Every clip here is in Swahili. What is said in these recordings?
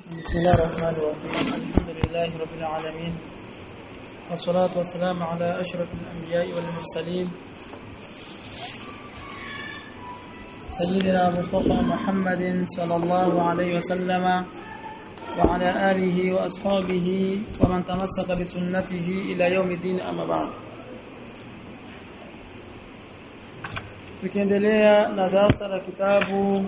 بسم الله الرحمن الرحيم الحمد لله رب العالمين والصلاة والسلام على أشرف الأنبياء والمرسلين سيدنا مصطفى محمد صلى الله عليه وسلم وعلى آله وأصحابه ومن تمسك بسنته إلى يوم الدين أما بعد tukiendelea na darasa la kitabu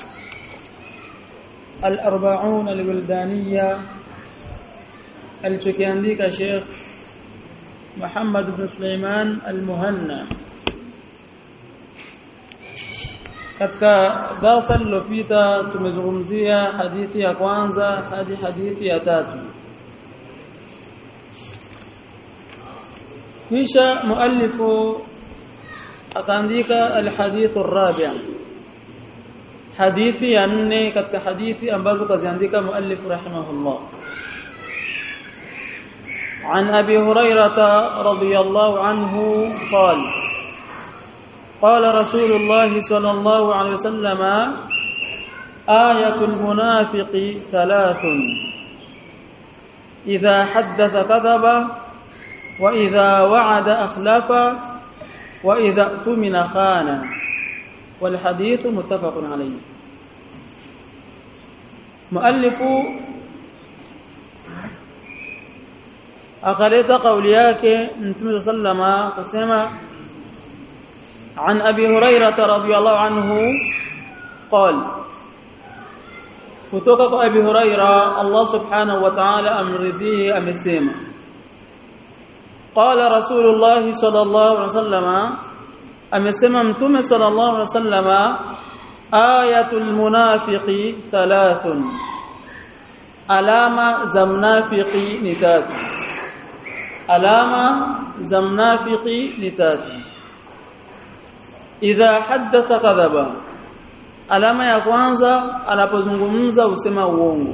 al-arba'un al-wildaniya alichokiandika Sheikh Muhammad ibn Sulaiman al-Muhanna katika darasa lililopita tumezungumzia hadithi ya kwanza hadi hadithi ya tatu kisha muallifu akaandika alhadithu arrabi' hadithi ya nne katika hadithi ambazo kaziandika muallif rahimahullah عن أبي هريرة رضي الله عنه قال قال رسول الله صلى الله عليه وسلم آية المنافق ثلاث إذا حدث كذب وإذا وعد أخلف وإذا اؤتمن خان والحديث متفق عليه مؤلف akaleta kauli yake mtume sallama akasema عن ابي هريره رضي الله عنه قال kutoka kwa abi huraira Allah subhanahu wa ta'ala amridhie amesema qala rasulullah sallallahu alaihi wasallama amesema mtume sallallahu alaihi wasallama ayatul munafiqi thalathun alama za mnafiki ni tatu alama za mnafiki ni tatu idha haddatha kadhaba alama ya kwanza anapozungumza usema uongo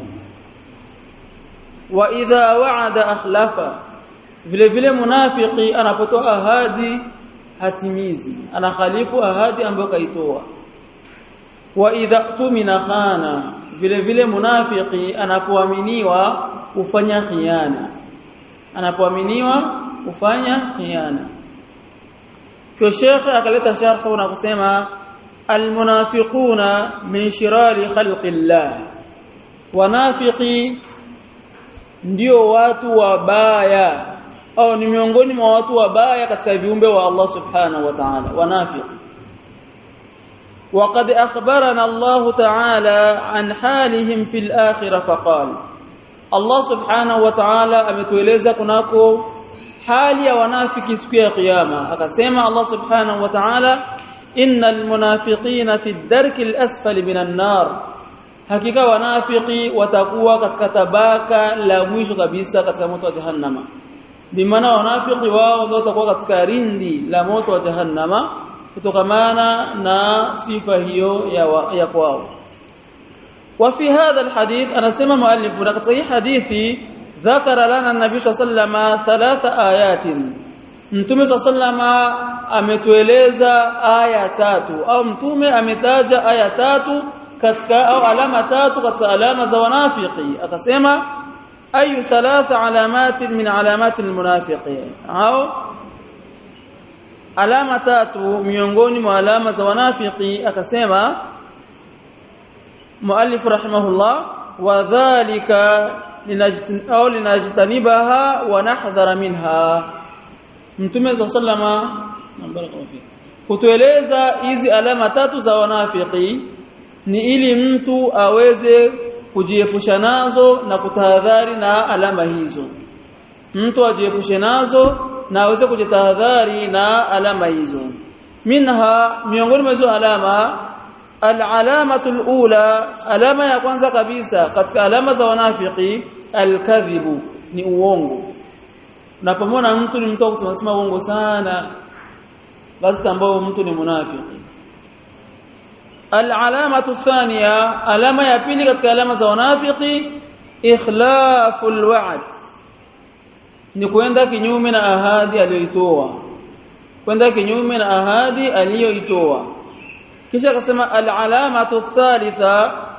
wa idha wa'ada akhlafa vile vile munafiki anapotoa ahadi hatimizi anakhalifu ahadi ambayo kaitoa wa idha tumina khana vile vile munafiki anapoaminiwa ufanya khiana anapoaminiwa ufanya khiana kwa Sheikh akaleta sharhu na kusema almunafiquna min shirari khalqillah wanafiki ndio watu wabaya au ni miongoni mwa watu wabaya katika viumbe wa Allah subhanahu wa ta'ala wanafiki وقد أخبرنا الله تعالى عن حالهم في الآخرة فقال الله سبحانه وتعالى ametueleza kunako hali ya wanafiki siku ya kiyama akasema Allah subhanahu wa ta'ala innal munafiqina fi ad-darki al-asfali minan nar hakika wanafiki watakuwa katika tabaka la mwisho kabisa katika moto wa jahannama bimaana wanafiki wao ndio watakuwa katika rindi la moto wa jahannama kutokamana na sifa hiyo ya, wa, ya kwao وفي هذا الحديث أنا سمع مؤلف لقد صحيح حديثي ذكر لنا النبي صلى الله عليه وسلم ثلاث آيات mtume صلى الله عليه وسلم ametueleza aya tatu au mtume ametaja aya tatu katika au alama tatu katika alama za wanafiki akasema ayu thalatha alamatin min alamati almunafiqin au alama tatu miongoni mwa alama za wanafiki akasema muallif rahimahullah wadhālika au linajtanibaha wa nahdhara minha mtume sallama kutueleza hizi alama tatu za wanafiki ni ili mtu aweze kujiepusha nazo na kutahadhari na alama hizo mtu ajiepushe nazo na aweze kujitahadhari na alama hizo minha miongoni mwa hizo alama al-alamatu al-ula alama ya kwanza kabisa katika alama za wanafiki al-kadhibu ni uongo unapomwona mtu ni mtu kusema sema uongo sana basi tambao mtu ni munafiki al-alamatu thaniya alama ya pili katika alama za wanafiki ikhlaful wa'd ni kwenda kinyume na ahadi aliyoitoa kwenda kinyume na ahadi aliyoitoa kisha akasema al-alamatu thalitha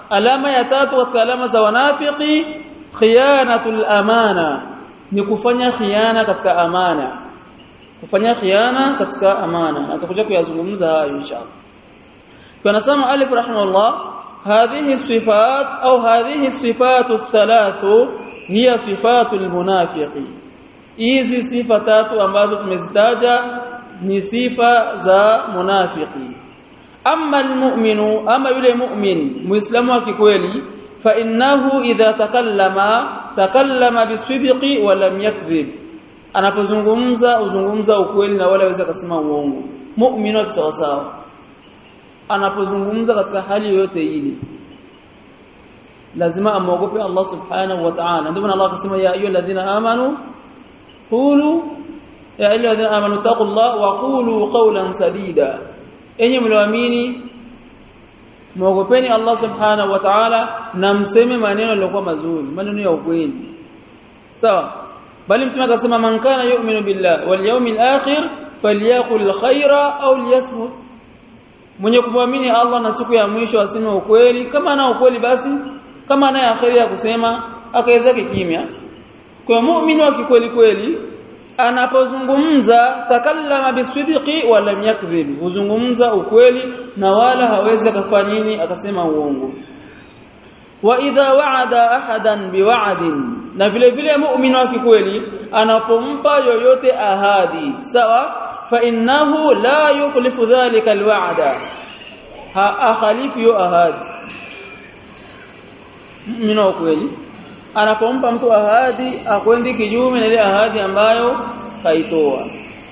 alama ya tatu katika alama za wanafiki khiyanatul amana ni kufanya khiana katika amana kufanya khiana katika amana atakuja kuyazungumza hayo inshallah tunasema alif rahimahullah hadhihi sifat au hadhihi sifatu thalathu hiya sifatu almunafiqi hizi sifa tatu ambazo tumezitaja ni sifa za munafiki amma almu'minu ama yule mu'min muislamu wa kikweli fa innahu idha takallama takallama bisidqi wa lam yakdhib anapozungumza uzungumza ukweli na wala hawezi kusema uongo mu'minu wa sawa sawa anapozungumza katika hali yoyote ile lazima amuogope Allah subhanahu wa ta'ala ndio maana Allah akasema ya ayyuhalladhina amanu qulu ya ayyuhalladhina amanu taqullaha wa qulu qawlan sadida enyi mlioamini muogopeni Allah subhanahu wa ta'ala na mseme maneno yaliyokuwa mazuri maneno ya ukweli sawa bali mtume akasema man kana yu'minu billah wal yawmil akhir falyaqul khaira au liyasmut mwenye kumwamini Allah na siku ya mwisho aseme ukweli kama ana ukweli basi kama anaye akhiri ya kusema akaweza kimya kwa muumini wa kikweli kweli anapozungumza takallama bisidqi wa lam yakdhib huzungumza ukweli na wala hawezi akafanya nini akasema uongo wa idha wa'ada ahadan biwa'din na vile vile muumini wa kikweli anapompa yoyote ahadi sawa fa innahu la yukhlifu dhalika alwa'da ha akhalifu yo ahadi muumini wa kweli anapompa mtu ahadi akwendi kinyume na ile ahadi ambayo kaitoa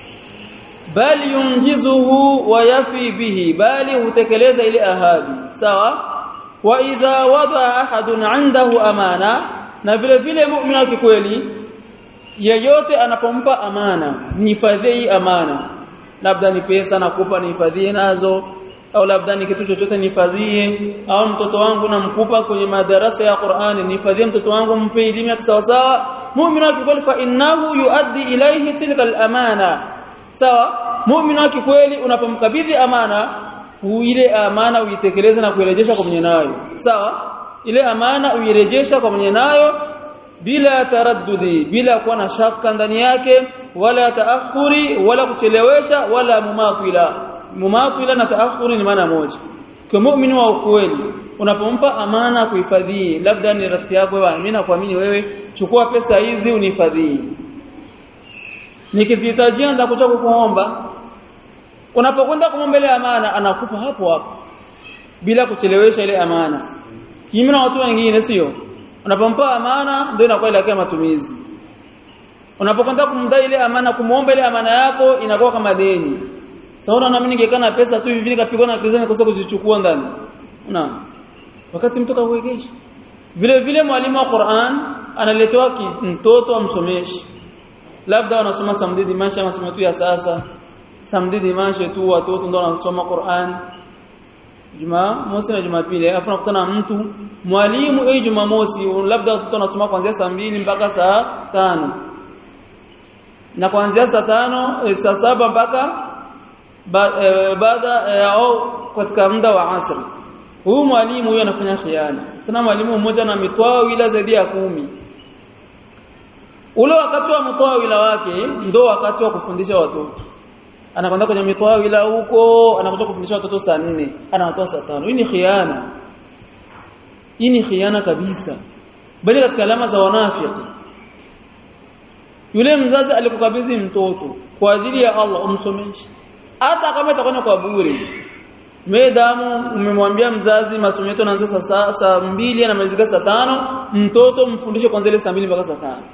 bali yunjizuhu wa yafi bihi bali hutekeleza ile ahadi sawa wa idha wada ahadun indahu amana na vile vile muumini wa kweli yeyote anapompa amana nihifadhie amana labda ni pesa nakupa nihifadhie nazo au labda ni kitu chochote nihifadhie au mtoto wangu namkupa kwenye madarasa ya Qur'ani nihifadhie mtoto wangu mpe elimu ya sawa sawa muumini wa kweli fa innahu yuaddi ilayhi tilka al-amana sawa muumini wa kweli unapomkabidhi amana ile amana uitekeleze na kuirejesha kwa mwenye nayo sawa ile amana uirejesha kwa mwenye nayo bila taraddudi bila kuwa na shaka ndani yake wala taakhuri wala kuchelewesha wala mumathila mumathila na taakhuri ni maana moja kwa muumini wa ukweli unapompa amana kuhifadhie labda ni rafiki yako wewe mimi nakuamini wewe chukua pesa hizi unihifadhie nikizihitajia nitakuja kukuomba unapokwenda kumwomba ile amana anakupa hapo hapo bila kuchelewesha ile amana kinyume na watu wengine sio unapompa amana ndio inakuwa ile matumizi unapokwenda kumdai ile amana kumuomba ile amana yako inakuwa kama deni sasa unaona mimi ningekaa na pesa tu hivi nikapigwa na kizani kosa kuzichukua ndani una wakati mtu kawegesha vile vile mwalimu wa Qur'an analetewa mtoto amsomeshi labda wanasoma samdidi maisha masomo tu ya sasa samdidi maisha tu watoto ndio wanasoma Qur'an Jumaa mosi na Jumapili alafu nakutana mtu mwalimu eh Jumamosi labda watoto wanasoma kuanzia saa mbili mpaka saa tano na kuanzia saa tano e, saa saba mpaka baada e, au katika muda wa asri huyu mwalimu huyu anafanya khiana tena mwalimu mmoja na mitwaa wila zaidi ya kumi ule wakati wa mtoa wila wake ndo wakati wa kufundisha watoto anakwenda kwenye mitwaa wila huko anakuja kufundisha watoto saa nne anawatoa saa tano hii ni khiana hii ni khiana kabisa bali katika alama za wanafiki yule mzazi alikukabidhi mtoto kwa ajili ya Allah umsomeshe hata kama itakwenda kwa bure Medamu umemwambia mzazi masomo yetu yanaanza saa saa mbili anamalizika saa tano mtoto mfundishe kwanza ile saa mbili mpaka saa tano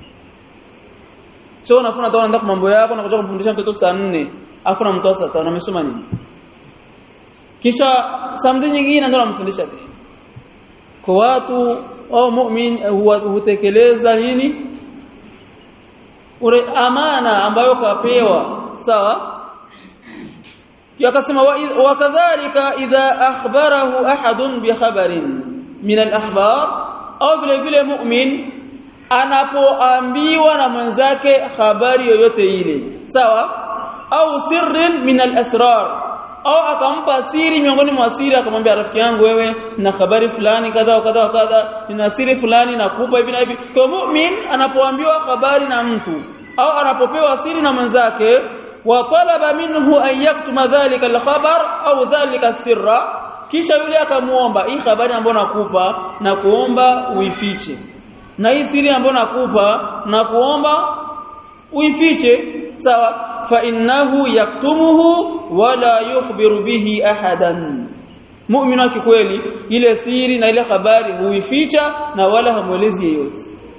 sio unafuna toa nenda mambo yako na kuja kumfundisha mtoto saa nne afu namtoa saa tano amesoma nini kisha samdi nyingine ndio namfundisha tena kwa watu au mu'min hutekeleza nini ule amana ambayo kapewa sawa yakasema wakadhalika idha akhbarahu ahadun bi khabarin min al-akhbar au vile vile mu'min anapoambiwa na mwenzake habari yoyote ile sawa au sirrin min al-asrar au akampa siri miongoni mwa siri akamwambia rafiki yangu wewe na habari fulani kadha kadha kadha nina siri fulani nakupa hivi na hivi kwa mu'min anapoambiwa habari na mtu au anapopewa siri na mwenzake wa talaba minhu an yaktuma dhalika alkhabar au dhalika sirra kisha yule akamuomba hii habari ambayo nakupa na kuomba uifiche na hii siri ambayo nakupa na kuomba uifiche sawa fa innahu yaktumuhu wala yukhbiru bihi ahadan mu'minu kikweli ile siri na ile habari huificha na wala hamwelezi yeyote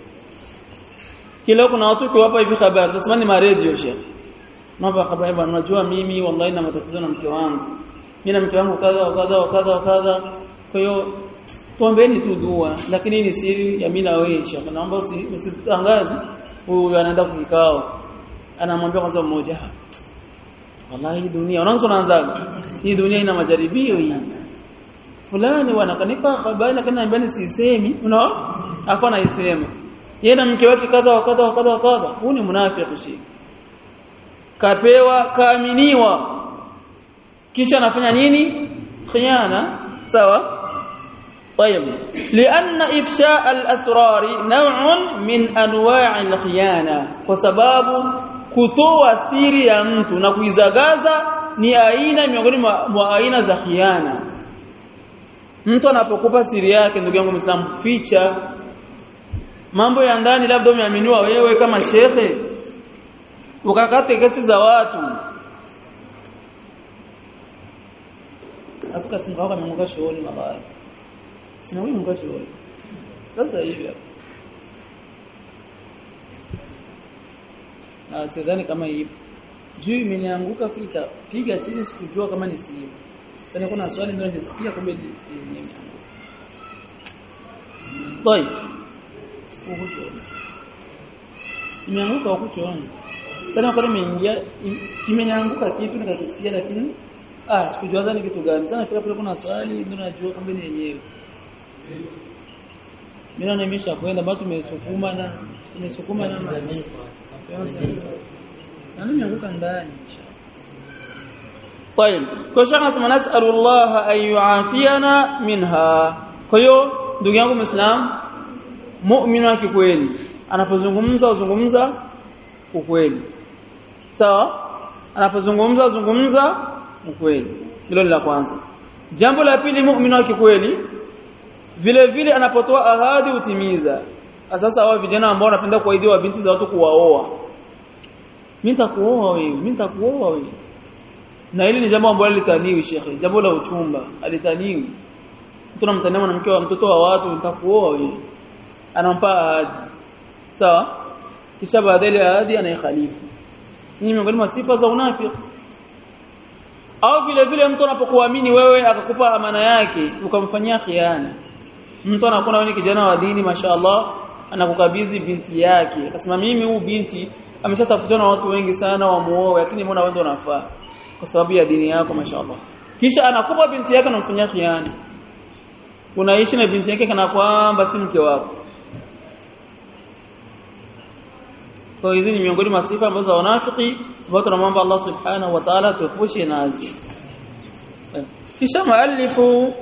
kila kuna watu kiwapa hivi habari tunasema ni maredio sheikh mambo habari bwana unajua mimi wallahi na matatizo na mke wangu mimi na mke wangu kadha kadha kadha kadha kwa hiyo tuombeeni tu dua lakini ni siri ya mimi na wewe sheikh naomba usitangaze huyu anaenda kikao anamwambia kwanza mmoja wallahi dunia unaanza unaanzaga hii dunia ina majaribio hii fulani wanakanipa habari lakini anambia sisemi unaona afa anaisema yeye na mke wake kadha wa kadha wa kadha wa kadha huu ni munafiki shi kapewa kaaminiwa kisha anafanya nini khiana sawa طيب لان افشاء الاسرار نوع من انواع الخيانه وسبب kutoa siri ya mtu na kuizagaza ni aina miongoni mwa aina za khiana mtu anapokupa siri yake ndugu yangu Muislamu ficha mambo ya ndani labda umeaminiwa wewe kama shekhe ukakate kesi za watu Afrika simba wako amemuka shughuli mabaya sina huyu muka shughuli sasa hivi hapa na sidhani kama hii juu imenianguka Afrika piga chini sikujua kama ni simu sasa kuna swali ndio nisikia kumbe yenyewe طيب imeanguka hukuchoona sana kwa nimeingia kimenianguka kitu nikakisikia lakini ah sikujua ni kitu gani sana fika pale kuna swali ndio najua kumbe ni yenyewe mimi naona nimesha kwenda bado tumesukuma na tumesukuma na na nimeanguka ndani طيب kwa shaka nasema nasalu Allah an yuafiana minha kwa hiyo ndugu yangu muislam muumini wa kweli anapozungumza uzungumza ukweli sawa anapozungumza uzungumza ukweli hilo ni la kwanza jambo la pili muumini wa kweli vile vile anapotoa ahadi utimiza sasa hao vijana ambao wanapenda kuahidiwa binti za watu kuwaoa mimi nitakuoa wewe mimi nitakuoa wewe na hili ni jambo ambalo litaniwi shekhe jambo la uchumba alitaniwi mtu anamtania mwanamke wa mtoto wa watu nitakuoa wewe anampa ahadi sawa kisha baadaye ahadi anaikhalifu ni miongoni mwa sifa za unafiki au vile vile mtu anapokuamini wewe akakupa amana yake ukamfanyia khiana mtu anakuwa wewe ni kijana wa dini mashaallah anakukabidhi binti yake akasema mimi huu binti ameshatafutwa na watu wengi sana wamuoe lakini mbona wewe ndio unafaa kwa sababu ya dini yako mashaallah kisha anakupa binti yake anamfanyia khiana unaishi na binti yake kana kwamba si mke wako kwa hizi ni miongoni mwa sifa ambazo za wanafiki ambao tunamwomba Allah subhanahu wa ta'ala tuepushe nazo kisha muallifu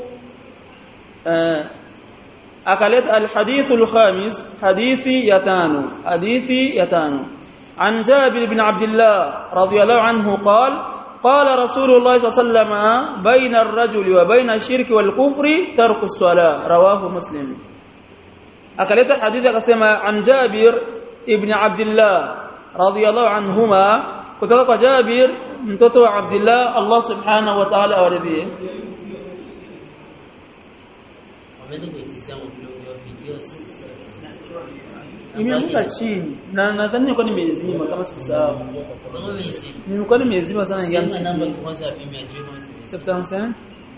akaleta alhadith alkhamis hadithi ya tano hadithi ya tano عن جابر بن عبد الله رضي الله عنه قال قال رسول الله صلى الله عليه وسلم بين الرجل وبين الشرك والكفر ترك الصلاة رواه مسلم أكلت الحديث قسم عن جابر ابن عبد الله رضي الله عنهما kutoka Jabir mtoto wa Abdullah Allah subhanahu wa ta'ala awaridhie Imeanguka chini na nadhani kwa nimezima kama sikusahau. Nimekuwa nimezima sana ingia msikitini. 75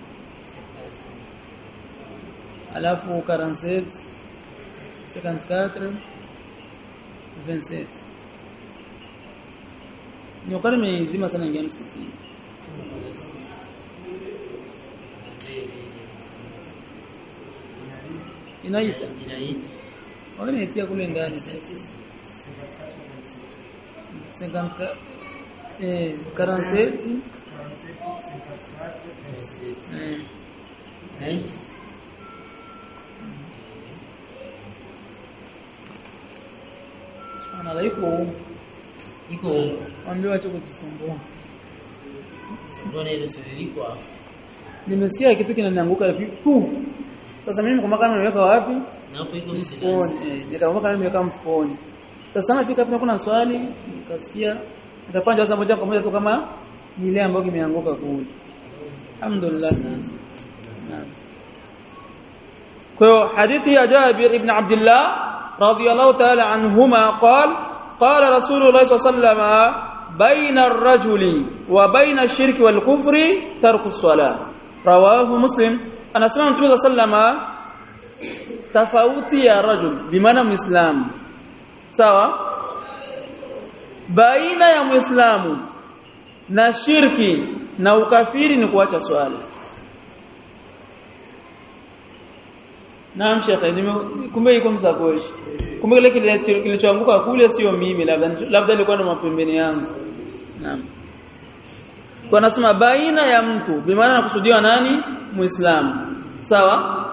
alafu 47 54 27 Nimekuwa nimezima sana ingia msikitini. Inaita. inaita Wakati nitia kule ndani. 50 eh 47 Mm. Subhanallah iko iko mwambie acha kujisumbua. mbona ile sio liko hapo Nimesikia kitu kinanianguka hivi tu. Sasa mimi kama kama nimeweka wapi? na hapo iko msilazi Mfukoni. Eh, nikakumbuka kama nimeweka mfukoni. Sasa nafika hapo kuna swali nikasikia nitafanya sasa moja kwa moja tu kama ni ile ambayo kimeanguka kule. Alhamdulillah sasa. Naam. Kwa hiyo hadithi ya Jabir ibn Abdullah radiyallahu ta'ala anhuma qala qala Rasulullah sallallahu alayhi wasallam بين الرجل وبين الشرك والكفر ترك الصلاة رواه مسلم أنا سمعت النبي صلى الله عليه وسلم tofauti ya rajul bimaana muislamu sawa baina ya muislamu na shirki na ukafiri ni kuacha swala Naam shekhe nime- kumbe iko msakoshi kumbe kile kile- kilichoanguka kule sio mimi labda labda ilikuwa ndo mapembeni yangu naam kwa nasema baina ya mtu bimaana nakusudiwa nani muislamu sawa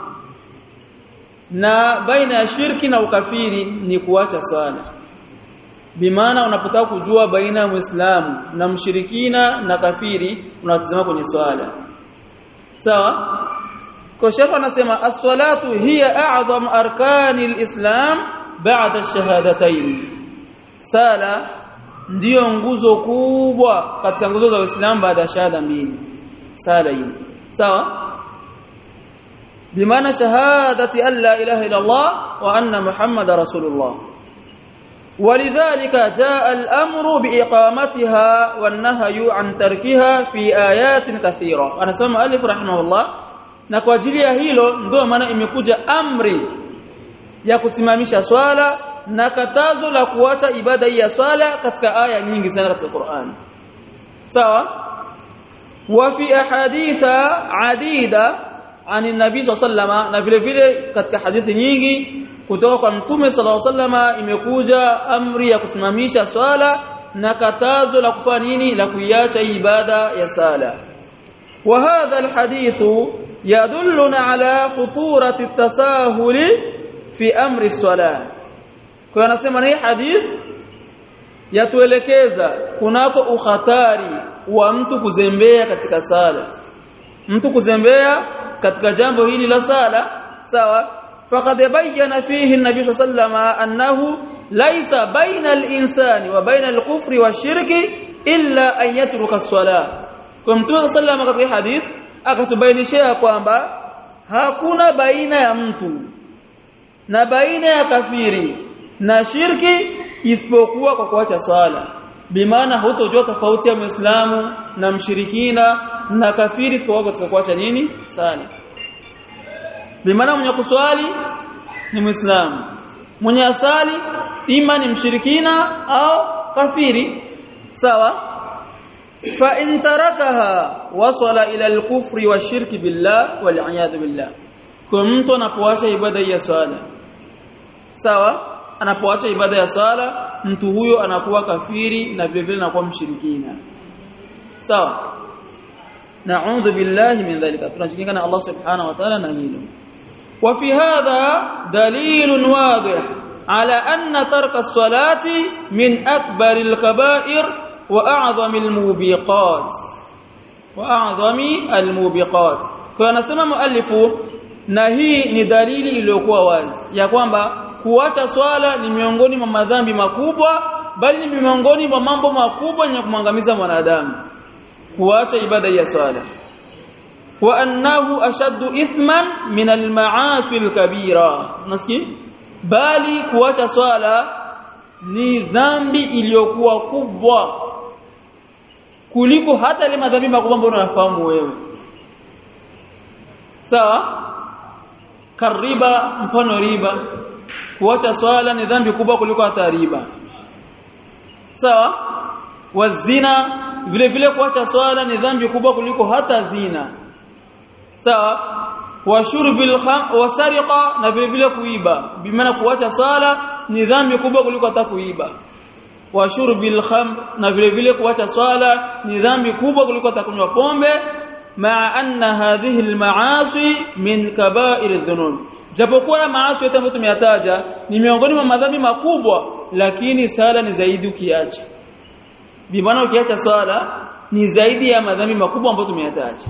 na baina ya shirki na ukafiri ni kuacha swala bimaana unapotaka kujua baina ya muislamu na mshirikina na kafiri unatazama kwenye swala sawa kwa shekha anasema as-salatu hiya a'zam arkani al-islam ba'da ash-shahadatayn sala ndiyo nguzo kubwa katika nguzo za Uislamu baada ya shahada mbili sala hii sawa بمعنى شهادة أن لا إله إلا الله وأن محمد رسول الله ولذلك جاء الأمر بإقامتها والنهي عن تركها في آيات كثيرة أنا سمع ألف رحمه الله na kwa ajili ya hilo ndio maana imekuja amri ya kusimamisha swala na katazo la kuacha ibada hii ya swala katika aya nyingi sana katika Qur'an sawa wa fi ahaditha adida ani nabii sallallahu na vile vile katika hadithi nyingi kutoka kwa mtume sallallahu alaihi imekuja amri ya kusimamisha swala na katazo la kufanya nini la kuiacha ibada ya sala wa hadha alhadith yadulluna ala khuturati at-tasahul fi amri as-salah kwa anasema hii hadith yatuelekeza kunako ukhatari wa mtu kuzembea katika sala mtu kuzembea katika jambo hili la sala sawa faqad bayyana fihi an-nabi sallallahu annahu laysa baina al-insani wa baina al-kufri wash-shirki illa an yatruka as-salah kwa mtume sallallahu katika hadith akatubainishia kwamba hakuna baina ya mtu na baina ya kafiri na shirki isipokuwa kwa kuacha swala bimaana hutojua tofauti ya muislamu na mshirikina na kafiri isipokuwa katika kuacha nini sala bimaana mwenye kuswali ni muislamu mwenye asali ima ni mshirikina au kafiri sawa fa in tarakaha wasala ila al-kufri wa shirki billah wal iyad billah kwa mtu anapoacha ibada ya swala sawa anapoacha ibada ya swala mtu huyo anakuwa kafiri na vile vile anakuwa mshirikina sawa na'udhu billahi min dhalika tunajikinga na Allah subhanahu wa ta'ala na hilo وفي هذا دليل واضح على أن ترك الصلاة من أكبر الكبائر وأعظم الموبقات وأعظم الموبقات كان سمى مؤلف نهي ni dalili iliyokuwa wazi ya kwamba kuacha swala ni miongoni mwa madhambi makubwa bali ni miongoni mwa mambo makubwa yenye kumwangamiza mwanadamu kuacha ibada ya swala wa annahu ashaddu ithman min almaasi alkabira nasikia bali kuacha swala ni dhambi iliyokuwa kubwa kuliko hata ile madhambi makubwa ambayo unafahamu wewe sawa kariba mfano riba kuacha swala ni dhambi kubwa kuliko hata riba sawa wazina vile vile kuacha swala ni dhambi kubwa kuliko hata zina sawa wa shurbil kham wa sariqa na vile vile kuiba bimaana kuacha swala ni dhambi kubwa kuliko hata kuiba wa shurbil khamr na vile vile kuacha swala ni dhambi kubwa kuliko takunywa pombe maa anna hadhihi almaasi min kaba'ir adh-dhunub japokuwa maasi yote ambayo tumeyataja ni miongoni mwa madhambi makubwa lakini sala ni zaidi ukiacha bimaana ukiacha swala ni zaidi ya madhambi makubwa ambayo tumeyataja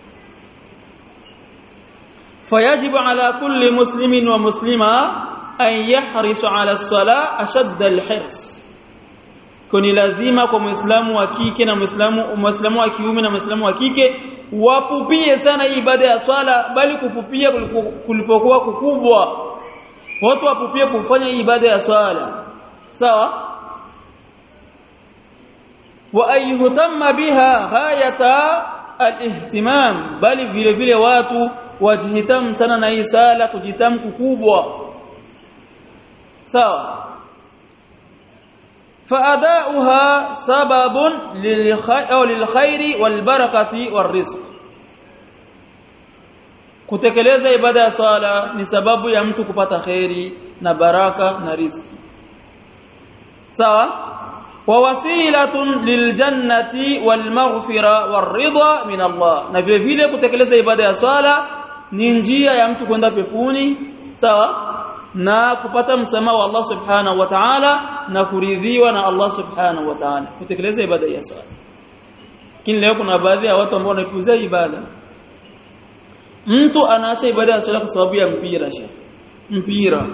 fayajibu ala kulli muslimin wa muslima an yahrisu ala as-sala ashadda al-hirs kuni lazima kwa muislamu wa kike na muislamu muislamu wa kiume na muislamu wa kike wapupie sana ibada ya swala bali kupupia kulipokuwa kukubwa watu wapupie kufanya ibada ya swala sawa wa ayuhtamma biha ghayata alihtimam bali vile vile watu wajihitamu sana na hii sala kujitamu kukubwa sawa فاداؤها سبب للخير او للخير والبركه والرزق kutekeleza ibada ya swala ni sababu ya mtu kupata khairi na baraka na riziki sawa wa wasilatun liljannati walmaghfira waridha min Allah na vile vile kutekeleza ibada ya swala ni njia ya mtu kwenda peponi sawa na kupata msamaha wa Allah subhanahu wa ta'ala na kuridhiwa na Allah subhanahu wa ta'ala kutekeleza ibada ya swala lakini leo kuna baadhi ya watu ambao wanaipuzia ibada mtu anaacha ibada ya swala kwa sababu ya mpira sha mpira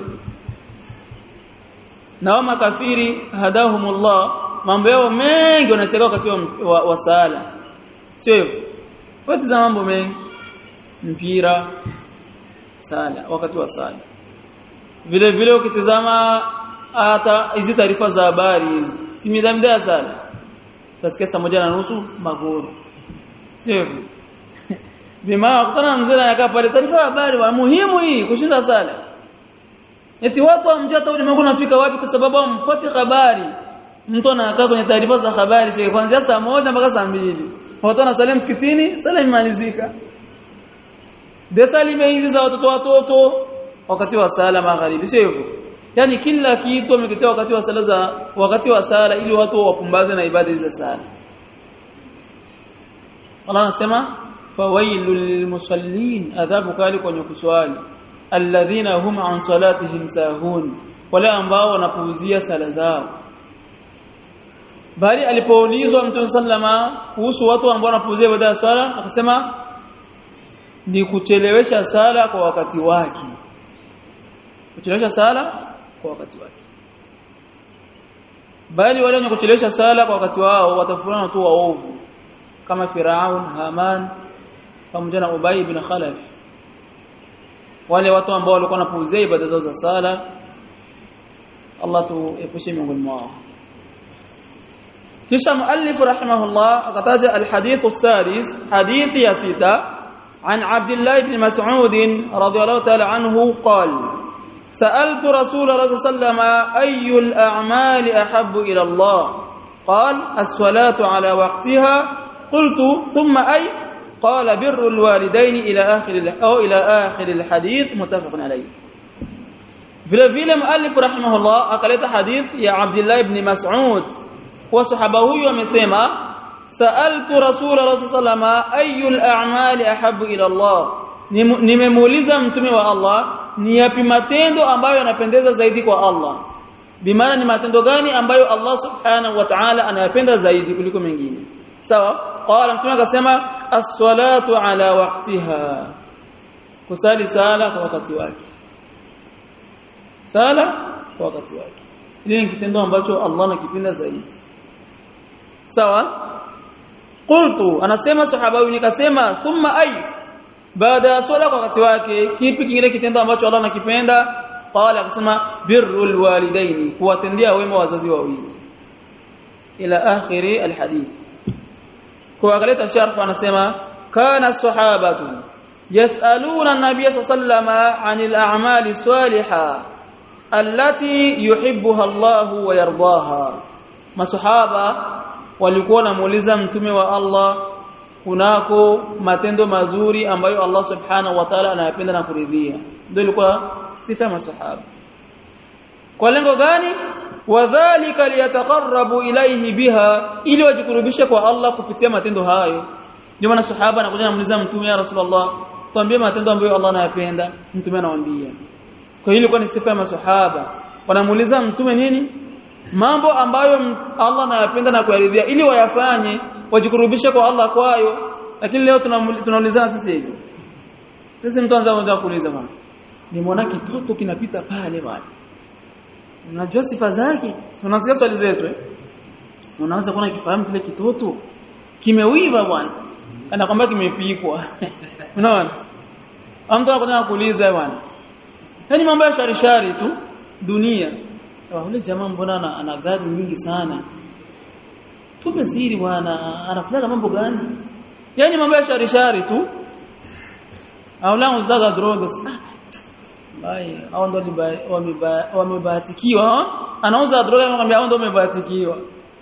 na wa makafiri hadahumullah mambo yao mengi wanacheka wakati wa, wa, wa sala sio hivyo wote za mambo mengi mpira sala wakati wa sala vile vile ukitizama hata hizi taarifa za habari hizi si midamda sana utasikia saa moja na nusu magoro sio hivyo bima kutana mzee anakaa pale taarifa ya habari wa muhimu hii kushinda sala eti watu wamjia hata ulimwengu unafika wapi kwa sababu wamfuati habari mtu anakaa kwenye taarifa za habari shehe kuanzia saa moja mpaka saa mbili watu wanasali msikitini sala imalizika desali hizi za watoto watoto wakati wa sala magharibi sio hivyo yani kila kitu ameketea wakati wa sala za wakati wa sala ili watu wapumbaze na ibada za sala Allah anasema fawailul lilmusallin adhabu kali kwenye kuswali alladhina hum an salatihim sahun wale ambao wanapuuzia sala zao bali alipoulizwa mtume sallama kuhusu watu ambao wanapuuzia ibada ya sala akasema ni kuchelewesha sala kwa wakati wake kuchelewesha sala kwa wakati wake bali wale wenye kuchelewesha sala kwa wakati wao watafurana tu waovu kama Firaun Haman pamoja na Ubay ibn Khalaf wale watu ambao walikuwa wanapuuzia ibada zao za sala Allah tuepushe miongoni mwao kisha muallif rahimahullah akataja alhadith السادس حديث يا سته عن عبد الله بن مسعود رضي الله تعالى عنه قال سألت رسول الله صلى الله عليه وسلم أي الأعمال أحب إلى الله قال الصلاة على وقتها قلت ثم أي قال بر الوالدين إلى آخر أو إلى آخر الحديث متفق عليه vile vile muallif rahimahullah akaleta hadith ya Abdullah ibn Mas'ud kwa sahaba huyu amesema sa'altu rasulullah sallallahu alayhi ayyul a'mali ahabbu ila Allah nimemuuliza mtume wa Allah ni yapi matendo ambayo yanapendeza zaidi kwa Allah bimaana ni matendo gani ambayo Allah subhanahu wa ta'ala anayapenda zaidi kuliko mengine sawa qala mtume akasema as-salatu ala waqtiha kusali sala kwa wakati wake sala kwa wakati wake hili ni kitendo ambacho Allah anakipenda zaidi sawa qultu anasema sahaba huyu nikasema thumma ay baada ya swala kwa wakati wake kipi kingine kitendo ambacho Allah anakipenda qala akasema birrul walidaini kuwatendea wema wazazi wawili ila akhiri alhadith kwa akaleta sharh anasema kana sahabatu yasaluna an-nabiy sallallahu anil a'mali salihah allati yuhibbuha Allah wa yardaha masahaba walikuwa wanamuuliza mtume wa Allah kunako matendo mazuri ambayo Allah subhanahu wa ta'ala anayapenda na kuridhia ndio ilikuwa sifa ya masahaba kwa lengo gani wadhālika liyataqarrabu ilayhi biha ili wajikurubishe kwa Allah kupitia matendo hayo ndio maana sahaba anakuja anamuuliza mtume ya rasulullah tuambie matendo ambayo Allah anayapenda mtume anawaambia kwa hiyo ilikuwa ni sifa ya maswahaba wanamuuliza mtume nini mambo ambayo Allah anayapenda na kuyaridhia ili wayafanye wajikurubishe kwa Allah kwayo lakini leo tunaulizana sisi hivi sisi mtu anza kuuliza bwana nimeona kitoto kinapita pale bwana unajua sifa zake unasikia swali zetu eh unaanza kuona kifahamu kile kitoto kimewiva bwana kana kwamba kimepikwa unaona mtu anakuja kuuliza bwana yani mambo ya shari shari tu dunia yule jamaa mbona ana gari nyingi sana tupe siri bwana anafanya mambo gani yani mambo ya shari shari tu au la uzaga droga Bai, hao ndo wamebahatikiwa. Anauza droga anamwambia hao ndo wamebahatikiwa.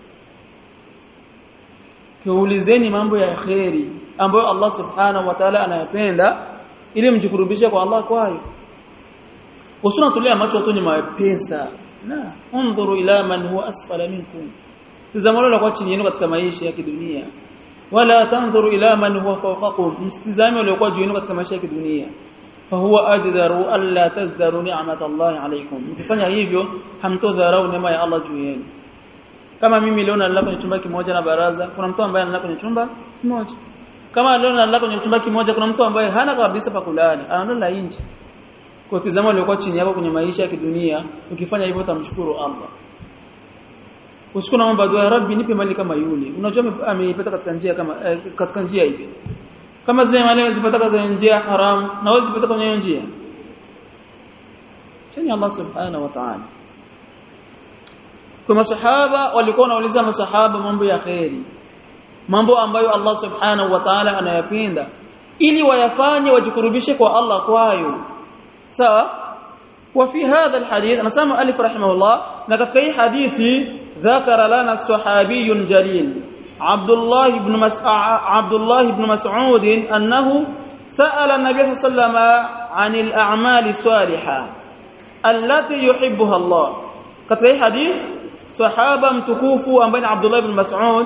Kiulizeni mambo ya kheri ambayo Allah Subhanahu wa Ta'ala anayapenda ili mjikurubishe kwa Allah kwayo. Usuna tulia macho watu ni mapesa. Na, undhuru ila man huwa asfala minkum. Tazamani la kwa chini yenu katika maisha ya kidunia. Wala tanzuru ila man huwa fawqakum. Msitizame wale kwa juu yenu katika maisha ya kidunia. fahuwa ajdaru alla tazdaru ni'mat Allah alaykum mkifanya hivyo hamtodharau neema ya Allah juu yenu kama mimi leo nalala kwenye chumba kimoja na baraza kuna mtu ambaye analala kwenye chumba kimoja kama leo nalala kwenye chumba kimoja kuna mtu ambaye hana kabisa pa kulala analala nje kwa tazama uliokuwa chini yako kwenye maisha ya kidunia ukifanya hivyo utamshukuru Allah usiku naomba dua ya rabbi nipe mali kama yule unajua ameipata katika njia kama eh, katika njia hivi kama zile mali wazipata kwenye njia haramu na wewe zipata kwenye njia chini Allah subhanahu wa ta'ala kwa masahaba walikuwa wanauliza masahaba mambo ya khairi mambo ambayo Allah subhanahu wa ta'ala anayapenda ili wayafanye wajikurubishe kwa Allah kwayo sawa وفي هذا الحديث انا سامع الف رحمه الله لقد في حديثي ذكر لنا الصحابي الجليل عبد الله بن مس... عبد الله بن مسعود انه سال النبي صلى الله عليه وسلم عن الاعمال الصالحه التي يحبها الله katika hii hadith sahaba mtukufu ambaye ni Abdullah ibn Mas'ud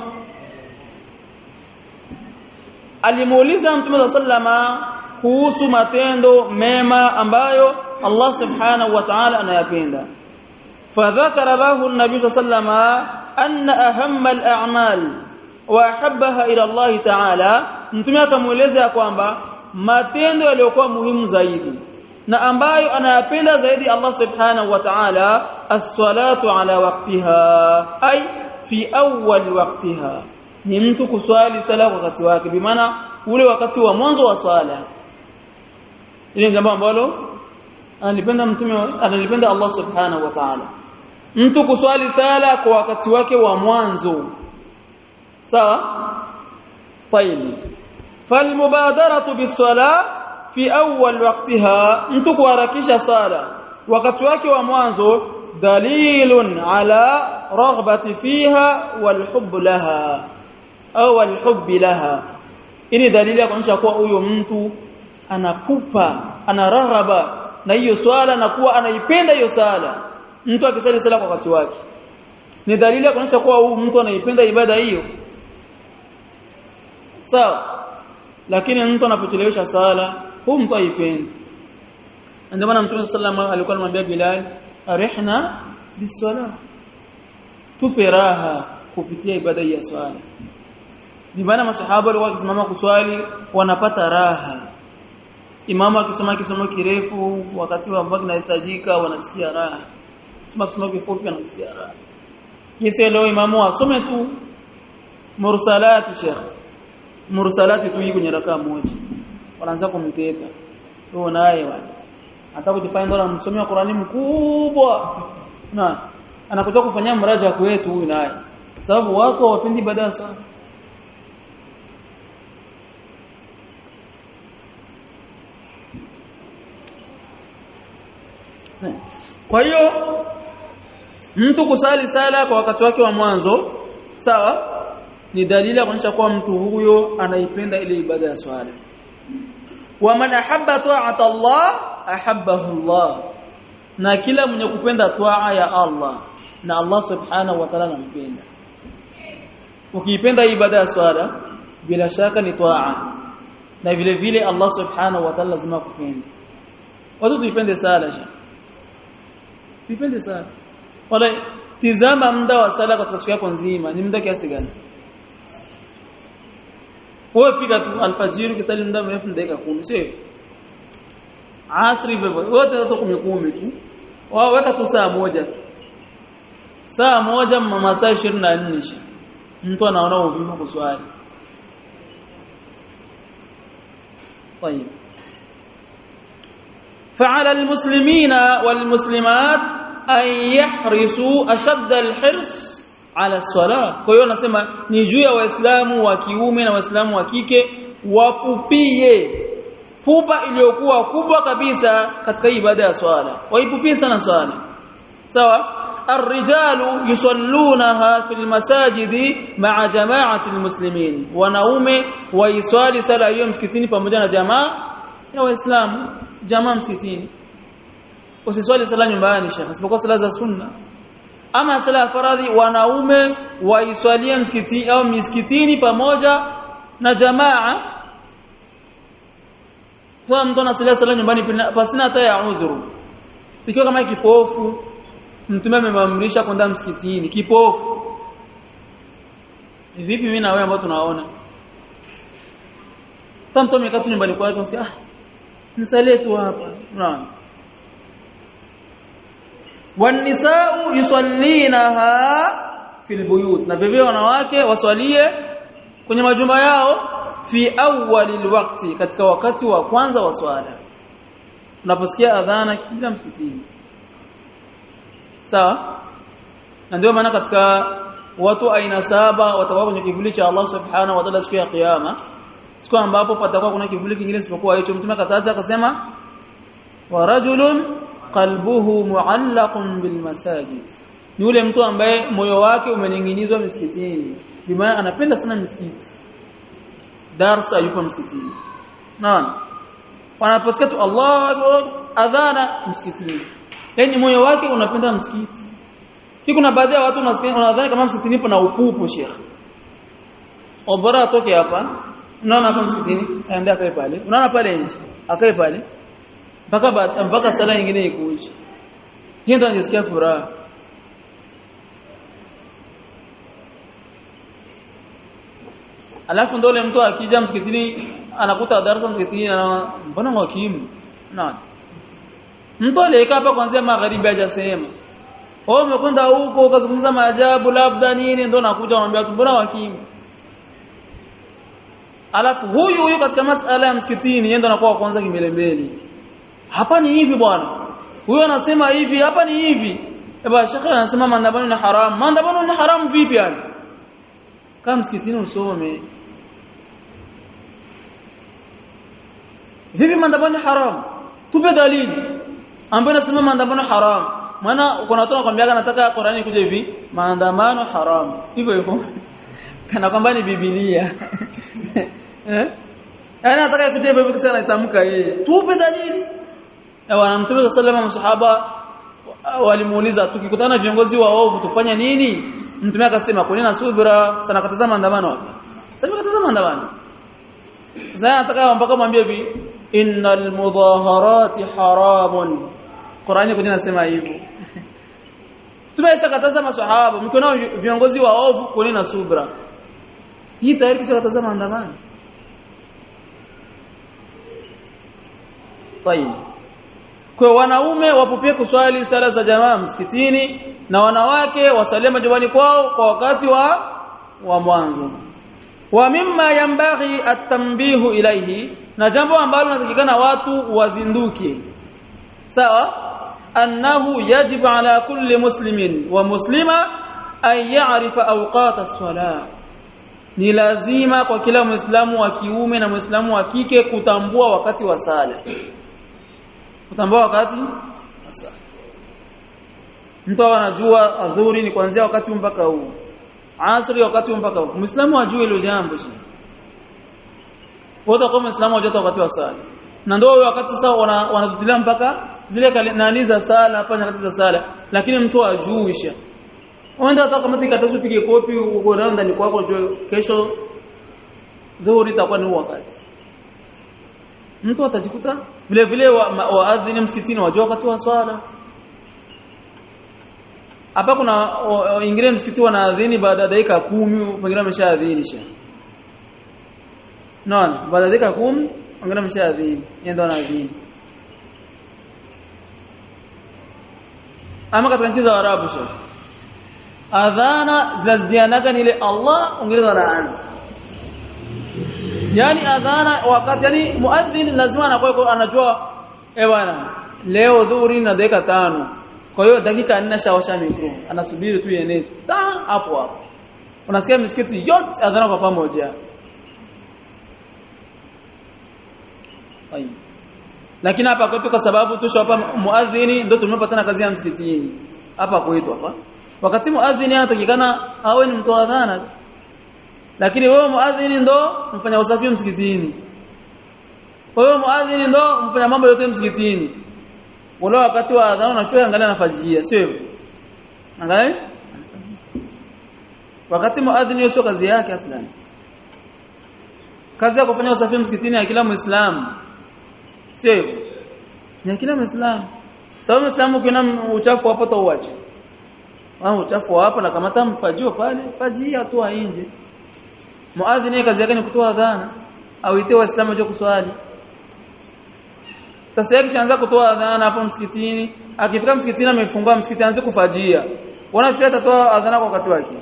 alimuuliza Mtume sallama kuhusu matendo mema ambayo Allah subhanahu wa ta'ala anayapenda fadhakara lahu an-nabiy sallama anna ahamma al-a'mal wa ahabbaha ila Allah ta'ala mtume akamueleza kwamba matendo yaliyokuwa muhimu zaidi na ambayo anayapenda zaidi Allah subhanahu wa ta'ala as-salatu ala waqtiha ay fi awwal waqtiha ni mtu kuswali sala kwa wakati wake bimaana ule wakati wa mwanzo wa swala ile jambo ambalo analipenda mtume analipenda Allah subhanahu wa ta'ala mtu kuswali sala kwa wakati wake wa mwanzo sawa طيب فالمبادره بالصلاه fi awwal waqtiha mtu kuharakisha sala wakati wake wa mwanzo dalilun ala raghbati fiha wal hubb laha au wal hubb laha ini dalili ya kuonyesha kuwa huyo mtu anapupa ana raghaba na hiyo swala na kuwa anaipenda hiyo sala mtu akisali sala kwa wakati wake ni dalili ya kuonyesha kuwa huyu mtu anaipenda ibada hiyo sawa lakini mtu anapochelewesha sala huu mtu aipendi ndio maana mtume sallallahu alikuwa anamwambia Bilal arihna biswala tupe raha kupitia ibada ya swala ni maana masahaba walikuwa wakisimama kuswali wanapata raha imamu akisoma kisomo kirefu wakati wa ambao kinahitajika wanasikia raha soma kisomo kifupi wanasikia raha kisa leo imamu asome tu mursalati sheikh mursalati tu hii kwenye rakaa moja wanaanza kumteka huyo naye bwana hata kujifanya ndo anamsomea Qur'ani mkubwa na anakuja kufanyia mraja kwetu huyu naye sababu watu hawapendi ibada sana kwa hiyo mtu kusali sala kwa wakati wake wa mwanzo sawa ni dalili ya kuonyesha kuwa mtu huyo anaipenda ile ibada ya swala waman ahabba ta'ata Allah ahabbahu Allah na kila mwenye kupenda twaa ya Allah na Allah subhanahu wa ta'ala anampenda ukiipenda ibada ya swala bila shaka ni twaa na vile vile Allah subhanahu wa ta'ala lazima kupenda watu tuipende sala sha tuipende sala wala tizama muda wa sala katika siku yako nzima ni muda kiasi gani wewe piga tu alfajiri kisali muda mrefu dakika 10 sio hivyo asri hivyo wote watu 10 tu wao weka tu saa moja tu saa moja masaa 24 mtu anaona uvivu kuswali طيب فعلى المسلمين والمسلمات أن يحرصوا أشد الحرص على الصلاة kwa hiyo nasema ni juu ya waislamu wa kiume na waislamu wa kike wapupie pupa iliyokuwa kubwa kabisa katika ibada ya swala waipupie sana swala sawa الرجال يصلونها في المساجد مع جماعة المسلمين wanaume waiswali sala hiyo msikitini pamoja na jamaa ya waislamu jamaa msikitini usiswali sala nyumbani shekhi isipokuwa sala za sunna ama sala ya faradhi wanaume waiswalie msikitini au misikitini pamoja na jamaa kwa mtu anasali sala nyumbani pasina hata ya udhuru ikiwa kama kipofu mtume amemamrisha kwenda msikitini kipofu vipi mimi na wewe ambao tunaona tamto mekatu nyumbani kwake unasikia ah nisalie tu hapa unaona wanisau yusallinaha fil buyut na vivyo wanawake waswalie kwenye majumba yao fi awwalil waqti katika wakati wa kwanza wa swala unaposikia adhana kila msikitini sawa na ndio maana katika watu aina saba watakuwa kwenye kivuli cha Allah subhanahu wa ta'ala siku ya kiyama siku ambapo patakuwa kuna kivuli kingine isipokuwa hicho mtume akataja akasema wa rajulun qalbuhu muallaqun bil masajid ni yule mtu ambaye moyo wake umening'inizwa misikitini bimaana anapenda sana misikiti darsa yupo msikitini naona wanaposikia tu Allah adhana msikitini yani moyo wake unapenda msikiti hii kuna baadhi ya watu wanadhani kama msikitini pana upupu sheikh obora atoke hapa unaona hapa msikitini aende akae pale unaona pale nje akae pale mpaka mpaka sala nyingine ikuje hii ndio anajisikia furaha alafu ndio mtu akija msikitini anakuta darasa msikitini na mbona mwakimu naona mtu aliyekaa hapa kuanzia magharibi hajasema wewe umekwenda huko ukazungumza maajabu labda nini ndio nakuja unamwambia tu mbona wakimu alafu huyu huyu katika masala ya msikitini yeye ndo anakuwa kwanza kimbelembele hapa ni hivi bwana huyu anasema hivi hapa ni hivi eba shekhe anasema maandamano ni haram maandamano ni haram vipi yani kama msikitini usome vipi maandamano ni haram tupe dalili ambayo inasema maandamano haram maana kuna watu wanakuambia nataka Qur'ani kuje hivi maandamano haram hivyo hivyo kana kwamba ni biblia eh yani nataka kuje hivyo hivyo kisha anatamka yeye tupe dalili na mtume sallallahu masahaba walimuuliza tukikutana viongozi wa ovu tufanye nini mtume akasema kwa nini subira sana kataza maandamano hapa sasa kataza maandamano sasa nataka mpaka mwambie hivi innal mudaharati haramun Qur'ani kwenye nasema hivyo tumesha kataza maswahaba mkiona viongozi wa ovu kwa nini na subra hii tayari kisha kataza maandamano Tayeb kwa wanaume wapupie kuswali sala za jamaa msikitini na wanawake wasalie majumbani kwao kwa wakati wa wa mwanzo wa mimma yambaghi at-tanbihu ilayhi na jambo ambalo natakikana watu wazinduke sawa annahu yajibu ala kulli muslimin wa muslima an ya'rifa awqat as-salah ni lazima kwa kila muislamu wa kiume na muislamu wa kike kutambua wakati wa sala kutambua wakati wa sala mtu anajua adhuri ni kuanzia wakati mpaka huu asri wakati mpaka huu muislamu ajue hilo jambo wote kwa muislamu ajue wakati wa sala na ndio wakati sasa wanatutilia mpaka zile nani za sala hapa nyakati za sala lakini mtu ajuisha wenda hata kama tikatacho pige kopi uko ndani kwako kesho dhuhuri itakuwa ni wakati mtu atajikuta vile vile waadhini wa msikitini wajua wakati wa swala hapa kuna ingine msikiti wanaadhini baada ya dakika kumi pengine ameshaadhinisha naona baada ya dakika kumi pengine ameshaadhini yeye ndo anaadhini ama katika nchi za Arabu sasa adhana zinazidianaga ni ile Allah ongeza anaanza yani adhana wakati yani muadhin lazima anakuwa anajua eh bwana leo dhuhuri na dakika tano kwa hiyo dakika nne shawasha mikro anasubiri tu iende ta hapo hapo unasikia misikiti yote adhana kwa pamoja Ayi. lakini hapa kwetu kwa sababu tusho hapa muadhini ndio tumepatana kazi ya msikitini hapa kwetu hapa wakati muadhini anatakikana awe ni mtoa adhana lakini wewe muadhini ndo mfanya usafi msikitini wewe muadhini ndo mfanya mambo yote msikitini ule wakati wa adhana unachua angalia nafajia sio hivyo angalia wakati muadhini sio kazi yake aslan kazi ya kufanya usafi msikitini ya kila muislamu sio hivyo ni kila muislamu sababu muislamu ukiona uchafu hapo tauache au uchafu hapa na kamata mfajio pale fajia tu nje muadhini kazi yake ni kutoa adhana au ite waislamu waje kuswali sasa yake shaanza kutoa adhana hapo msikitini akifika msikitini amefungua msikiti aanze kufajia wanafikiria atatoa adhana kwa wakati wake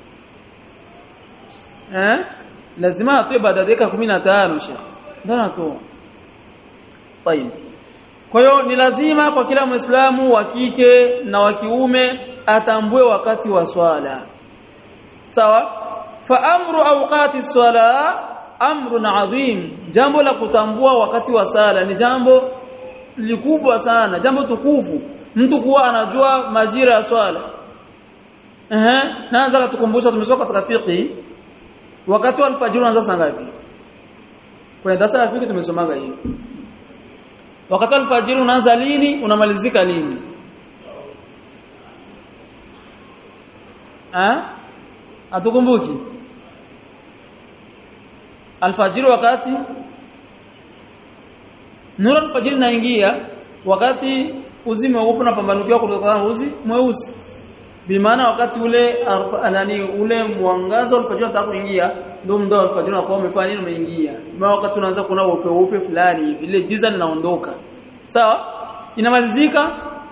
eh lazima atoe baada ya dakika 15 shekh ndio anatoa طيب kwa hiyo ni lazima kwa kila muislamu wa kike na wa kiume atambue wakati wa swala sawa fa amru awqati swala amrun adhim jambo la kutambua wakati wa sala ni jambo likubwa sana jambo tukufu mtu kuwa anajua majira ya swala ehe naanza kutukumbusha tumesoma katika fiqh wakati wa alfajiri unaanza saa ngapi kwenye darasa la fiqh tumesomaga hiyo wakati wa alfajiri unaanza lini unamalizika lini ah atukumbuki alfajiri wakati nuru alfajiri naingia wakati uzi mweupe unapambanukiwa kutoka na uzi mweusi bimaana wakati ule nani ule mwangazo alfajiri unataka kuingia ndio mdo alfajiri unakuwa umefanya nini umeingia maana wakati unaanza kuna upe upe fulani hivi ile giza linaondoka sawa inamalizika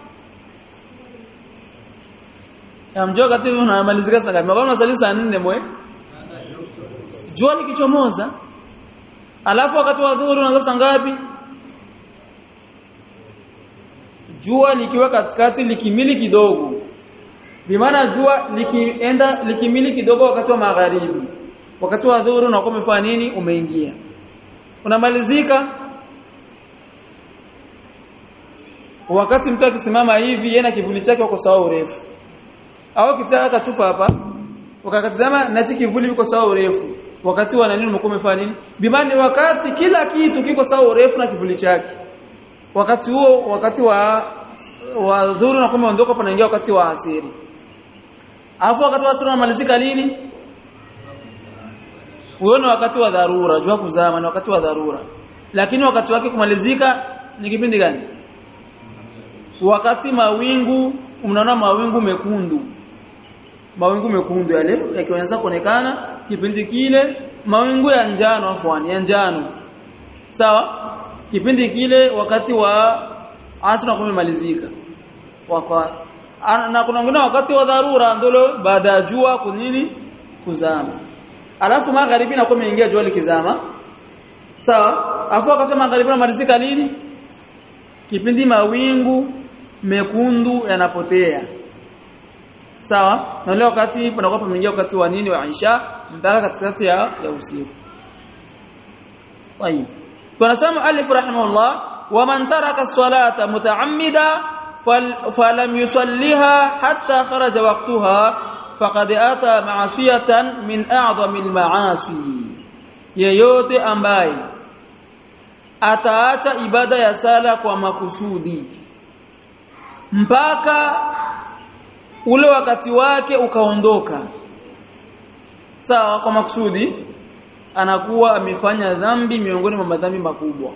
Amjua wakati unamalizika saa ngapi? Kama unasali saa 4 mwe. Jua likichomoza. Alafu wakati wa dhuhuri unaanza saa ngapi? Jua likiwa katikati likimili kidogo. Bimaana jua likienda likimili kidogo wakati wa magharibi. Wakati wa dhuhuri unakuwa umefanya nini? Umeingia. Unamalizika wakati mtu akisimama hivi yeye na kivuli chake uko sawa urefu au kitaka kachupa hapa ukakatazama nachi kivuli uko sawa urefu wakati wa nani umekuwa umefanya nini bimani wakati kila kitu kiko sawa urefu na kivuli chake wakati huo wakati wa wa dhuru na kama ondoka panaingia wakati wa asiri alafu wakati wa asiri unamalizika lini uone wakati wa dharura jua kuzama ni wakati wa dharura lakini wakati wake kumalizika ni kipindi gani wakati mawingu mnaona mawingu mekundu mawingu mekundu yale yakianza kuonekana kipindi kile mawingu ya njano afwani ya njano sawa kipindi kile wakati wa asra kumemalizika wakwa na kuna wengine wakati wa dharura ndolo baada ya jua kunini kuzama alafu magharibi na kumeingia jua likizama sawa alafu wakati magharibi unamalizika lini kipindi mawingu mekundu yanapotea sawa na leo wakati panakuwa pameingia wakati wa nini wa Aisha mpaka katikati ya, ya usiku طيب tunasema alif rahimahullah wa man taraka as-salata muta'ammida falam yusalliha hatta kharaja waqtaha faqad ata ma'asiyatan min a'zami al-ma'asi yeyote ambaye ataacha ibada ya sala kwa makusudi mpaka ule wakati wake ukaondoka sawa kwa makusudi anakuwa amefanya dhambi miongoni mwa madhambi makubwa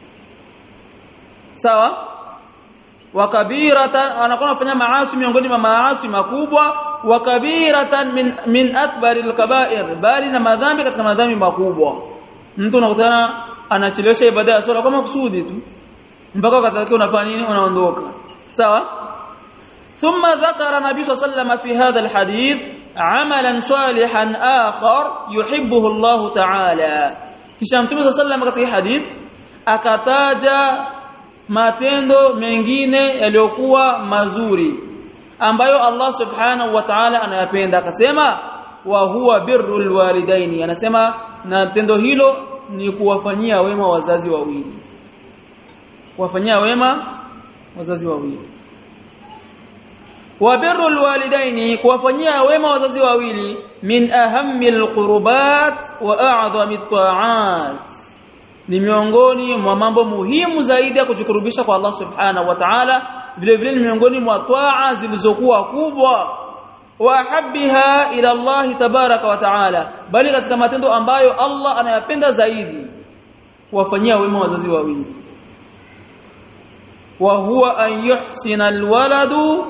sawa wa kabiratan anakuwa anafanya maasi miongoni mwa maasi makubwa wa kabiratan min min akbaril kaba'ir bali na madhambi katika madhambi makubwa mtu unakutana anachelewesha ibada ya swala kwa makusudi tu mpaka wakati wake unafanya nini unaondoka sawa ثم ذكر النبي صلى الله عليه وسلم في هذا الحديث عملا صالحا آخر يحبه الله تعالى kisha mtume صلى الله عليه وسلم katika hadith akataja matendo mengine yaliyokuwa mazuri ambayo Allah subhanahu wa ta'ala anayapenda akasema wa huwa birrul walidaini anasema na tendo hilo ni kuwafanyia wema wazazi wawili kuwafanyia wema wazazi wawili wa birrul walidaini kuwafanyia wema wazazi wawili min ahammil qurbat wa a'dhamit ta'at ni miongoni mwa mambo muhimu zaidi ya kujikurubisha kwa Allah subhanahu wa ta'ala vile vile ni miongoni mwa taa zilizokuwa kubwa wa habbiha ila Allah tabaraka wa ta'ala bali katika matendo ambayo Allah anayapenda zaidi kuwafanyia wema wazazi wawili wa huwa an yuhsina alwaladu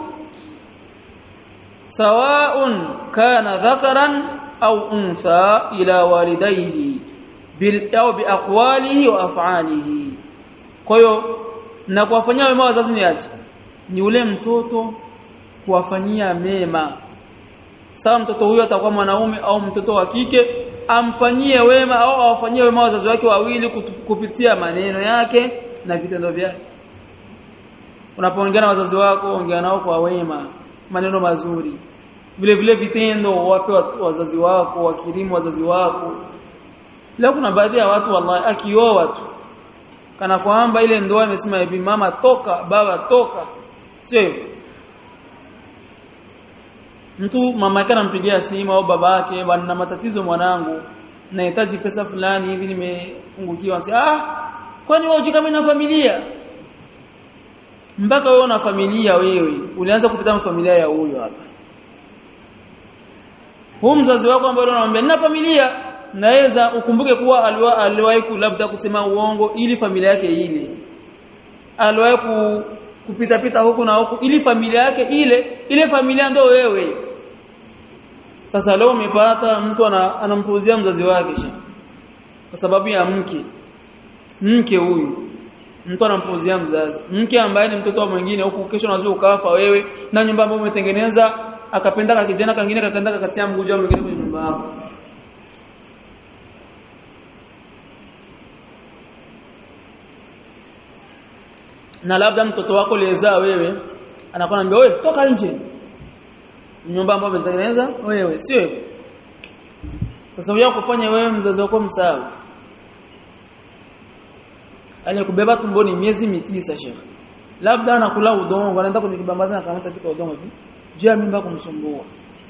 sawa'un kana dhakaran au untha ila walidayhi bil au biaqwalihi wa af'alihi kwa hiyo na kuwafanyia wema wazazi ni aje ni ule mtoto kuwafanyia mema sawa mtoto huyo atakuwa mwanaume au mtoto wa kike amfanyie wema au awafanyie wema wazazi wake wawili kupitia maneno yake na vitendo vyake unapoongea na wazazi wako ongea nao kwa wema maneno mazuri vile vile vitendo wape wazazi wako wakirimu wazazi wako la kuna baadhi ya watu wallahi akioa tu kana kwamba ile ndoa imesema hivi mama toka baba toka sio hivyo mtu mama yake anampigia simu au baba yake bwana na matatizo mwanangu nahitaji pesa fulani hivi nimepungukiwa ah kwani wewe kama na familia mpaka wewe una familia wewe ulianza kupita familia ya huyo hapa huu mzazi wako ambaye unamwambia nina familia naweza ukumbuke kuwa aliwahi labda kusema uongo ili familia yake ile aliwahi ku, kupita pita huku na huku ili familia yake ile ile familia ndio wewe sasa leo umepata mtu anampuuzia mzazi wake kwa sababu ya mke mke huyu mtu anampuuzia mzazi mke ambaye ni mtoto wa mwingine huku kesho unaweza ukafa wewe na nyumba ambayo umetengeneza akapenda ka kijana kangine kakaenda kakatia mguja mwingine kwenye nyumba yako na labda mtoto wako lezaa wewe anakwambia wewe toka nje nyumba ambayo umetengeneza wewe sio hivyo sasa huyo kufanya wewe mzazi wako msahau aliyekubeba tumboni miezi mitisa shekhi labda anakula udongo anaenda kwenye kibambazi na kamata tika udongo hivi juu ya mimba kumsumbua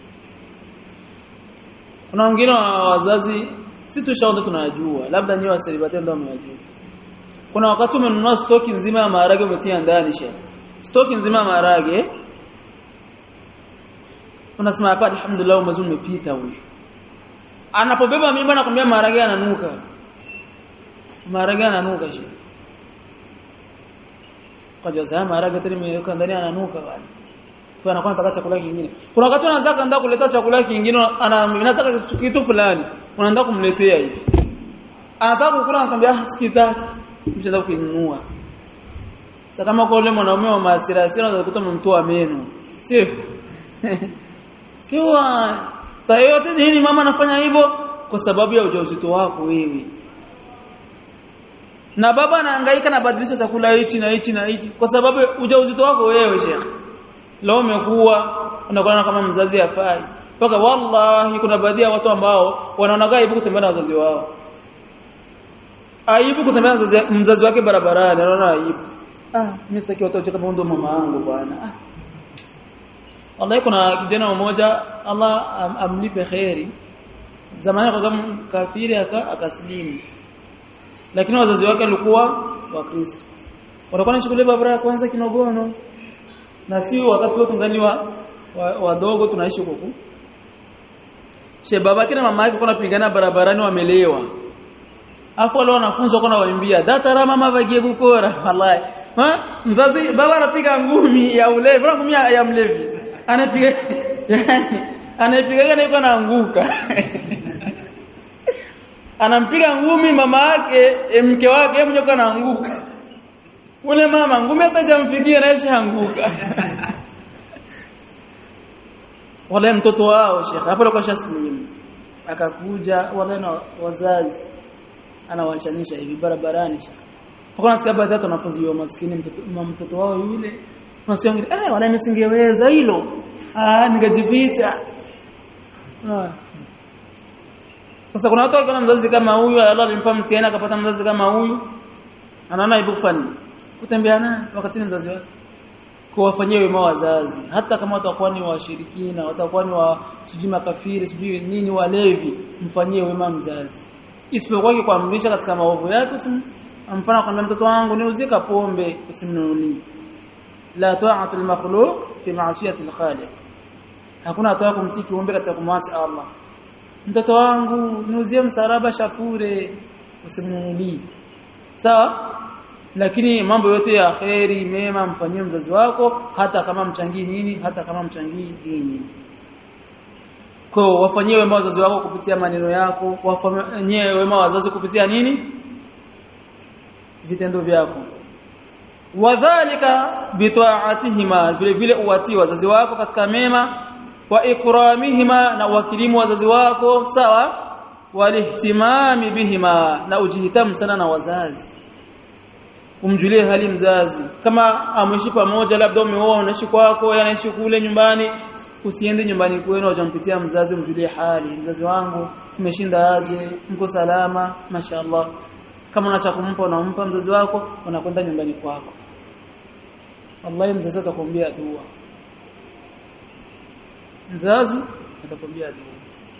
kuna wengine wa wazazi si tushaonda tunajua labda nyewe waselibate ndio mnajua kuna wakati umenunua stoki nzima ya maharage umetia ndani shekhi stoki nzima ya maharage unasema hapa alhamdulillah mwezi umepita huyu anapobeba mimba nakwambia maharage yananuka maharage yananuka shekhi kwa jaza maharage tena imeweka ndani ananuka bwana kwa anakuwa anataka chakula kingine kuna wakati anaanza kaanza kuleta chakula kingine anataka kitu fulani unaanza kumletea hivi anataka kukula anakuambia ah sikitaki mchezo kuinunua sasa kama kwa yule mwanaume wa maasira sio unaweza kukuta mtoa meno sio sikiwa sasa yote nini mama anafanya hivyo kwa sababu ya ujauzito wako wewe na baba anahangaika na badilisha chakula hichi na hichi na hichi kwa sababu ujauzito wako wewe shekhi leo umekuwa unakuwa kama mzazi afai mpaka wallahi kuna baadhi ya watu ambao wanaona aibu kutembea na wazazi wao aibu kutembea na mzazi, mzazi wake barabarani anaona aibu ah mimi sitaki watu wacheke kama ndo mama yangu bwana ah wallahi kuna kijana mmoja Allah am, amlipe khairi zamani kwa kama kafiri akaslimu lakini wazazi wake walikuwa wakristo walikuwa wanashukulia barabara kwanza kinogono na si wakati wote tungali wa wadogo tunaishi huko she babake na mama yake kuna pigana barabarani wamelewa afu wale wanafunzi wako nawaimbia datara mama bagie gukora wallahi ha mzazi baba anapiga ngumi ya ulevi na ngumi ya mlevi anapiga yani anapiga na yuko anaanguka anampiga ngumi mama yake mke wake mjoko anaanguka ule mama ngumi hata jamfikia na anguka wale mtoto wao shekhe hapo alikuwa shaslimu akakuja wale na wazazi anawachanisha hivi barabarani shekhe hapo nasikia baadhi ya wanafunzi wa maskini mtoto mtoto wao yule unasikia ngine eh wala nisingeweza hilo ah ningejificha ah sasa kuna watu wakiona mzazi kama huyu Allah alimpa mtihani akapata mzazi kama huyu anaona ibu kufanya kutembea naye wakati ni mzazi wake kuwafanyia wema wazazi hata kama watakuwa ni washirikina watakuwa ni wa sijui makafiri sijui nini walevi mfanyie wema mzazi isipokuwa kuamrisha katika maovu yake mfano kwamba mtoto wangu niuzika pombe usimnunulie la ta'atu al-makhluq fi ma'siyati al-khaliq hakuna toa kumtii kiumbe katika kumwasi Allah mtoto wangu niuzie msaraba shapure usimnunulie sawa lakini mambo yote ya kheri mema mfanyie mzazi wako hata kama mchangii nini hata kama mchangii dini kwa wafanyie wema wazazi wako kupitia maneno yako wafanyie wema wazazi kupitia nini vitendo vyako wadhālika bita'atihima vile vile uwatii wazazi wako katika mema wa ikramihima na wakirimu wazazi wako sawa walihtimami bihima na ujihitamu sana na wazazi umjulie hali mzazi kama ameishi pamoja labda umeoa unaishi kwako yeye anaishi kule nyumbani usiende nyumbani kwenu wajampitia mzazi umjulie hali mzazi wangu umeshinda aje mko salama mashaallah kama una cha kumpa unampa mzazi wako unakwenda nyumbani kwako wallahi mzazi atakwambia dua mzazi atakwambia dua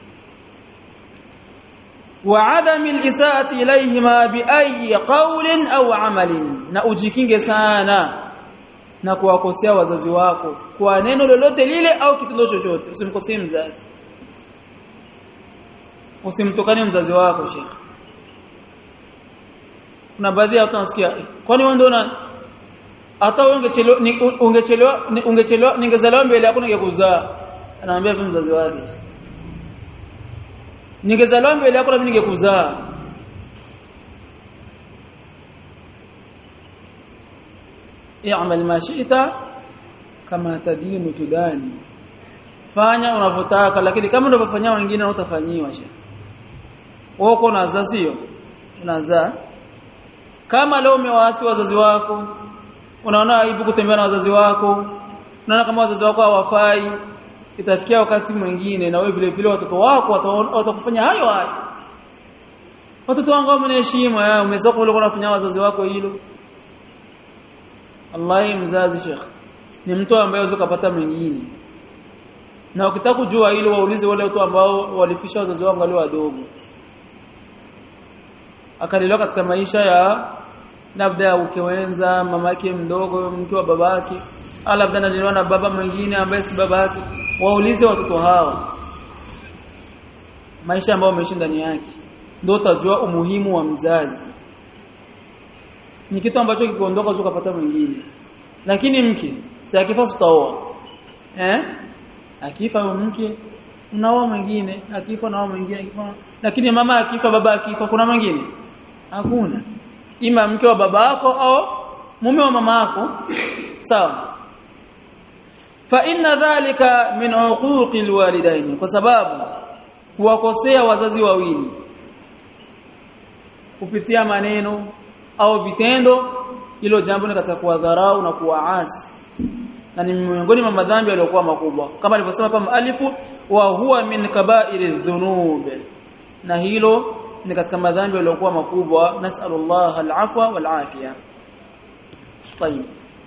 وعدم الإساءة إليهما بأي قول أو عمل na ujikinge sana na kuwakosea wazazi wako kwa neno lolote lile au kitendo chochote usimkosee mzazi usimtukane mzazi wako shekhi kuna baadhi ya watu wanasikia kwani wewe ndio una hata ungechelewa ungechelewa ungechelewa ningezaliwa mbele yako ningekuzaa anamwambia vipi mzazi wake ningezaliwa mbele yako mimi ningekuzaa i'mal ma shi'ta kama tadinu tudani fanya unavyotaka lakini kama unavyofanyia wengine utafanyiwa sha wewe uko unazaa sio unazaa kama leo umewaasi wazazi wako unaona aibu kutembea na wazazi wako unaona kama wazazi wako hawafai itafikia wakati mwingine na wewe vile vile watoto wako watakufanya hayo hayo watoto wangu wameniheshimu umezaa kule unafanya wazazi wako hilo Allah mzazi Sheikh ni mtu ambaye unaweza kupata mwingine na ukitaka kujua hilo waulize wale watu ambao walifisha wazazi wao walio wadogo akalelewa katika maisha ya labda ukiwenza mamake mdogo mke wa babake au labda analelewa na baba mwingine ambaye si babake waulize watoto hawa maisha ambayo wameishi ndani yake ndio utajua umuhimu wa mzazi ni kitu ambacho kikiondoka ukapata mwingine lakini mke si akifa utaoa eh akifa mke unaoa mwingine akifa naoa mwingine akifa lakini mama akifa baba akifa kuna mwingine hakuna ima mke wa baba yako au mume wa mama yako sawa fa inna dhalika min uquqi alwalidain kwa sababu kuwakosea wazazi wawili kupitia maneno au vitendo hilo jambo ni katika kuwadharau na kuwaasi na ni miongoni mwa madhambi yaliyokuwa makubwa kama alivyosema hapa mualifu wa huwa min kaba'iri dhunub na hilo ni katika madhambi yaliyokuwa makubwa nasallallahu alafwa walafiya طيب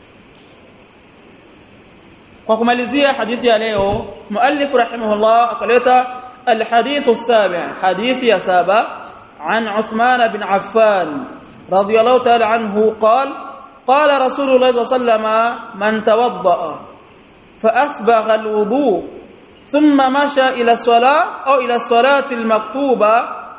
kwa kumalizia hadithi ya leo muallif rahimahullah akaleta alhadith as-sabi' hadithi ya saba عن عثمان بن عفان رضي الله تعالى عنه قال قال رسول الله صلى الله عليه وسلم من توضأ فأسبغ الوضوء ثم مشى إلى الصلاة أو إلى الصلاة المكتوبة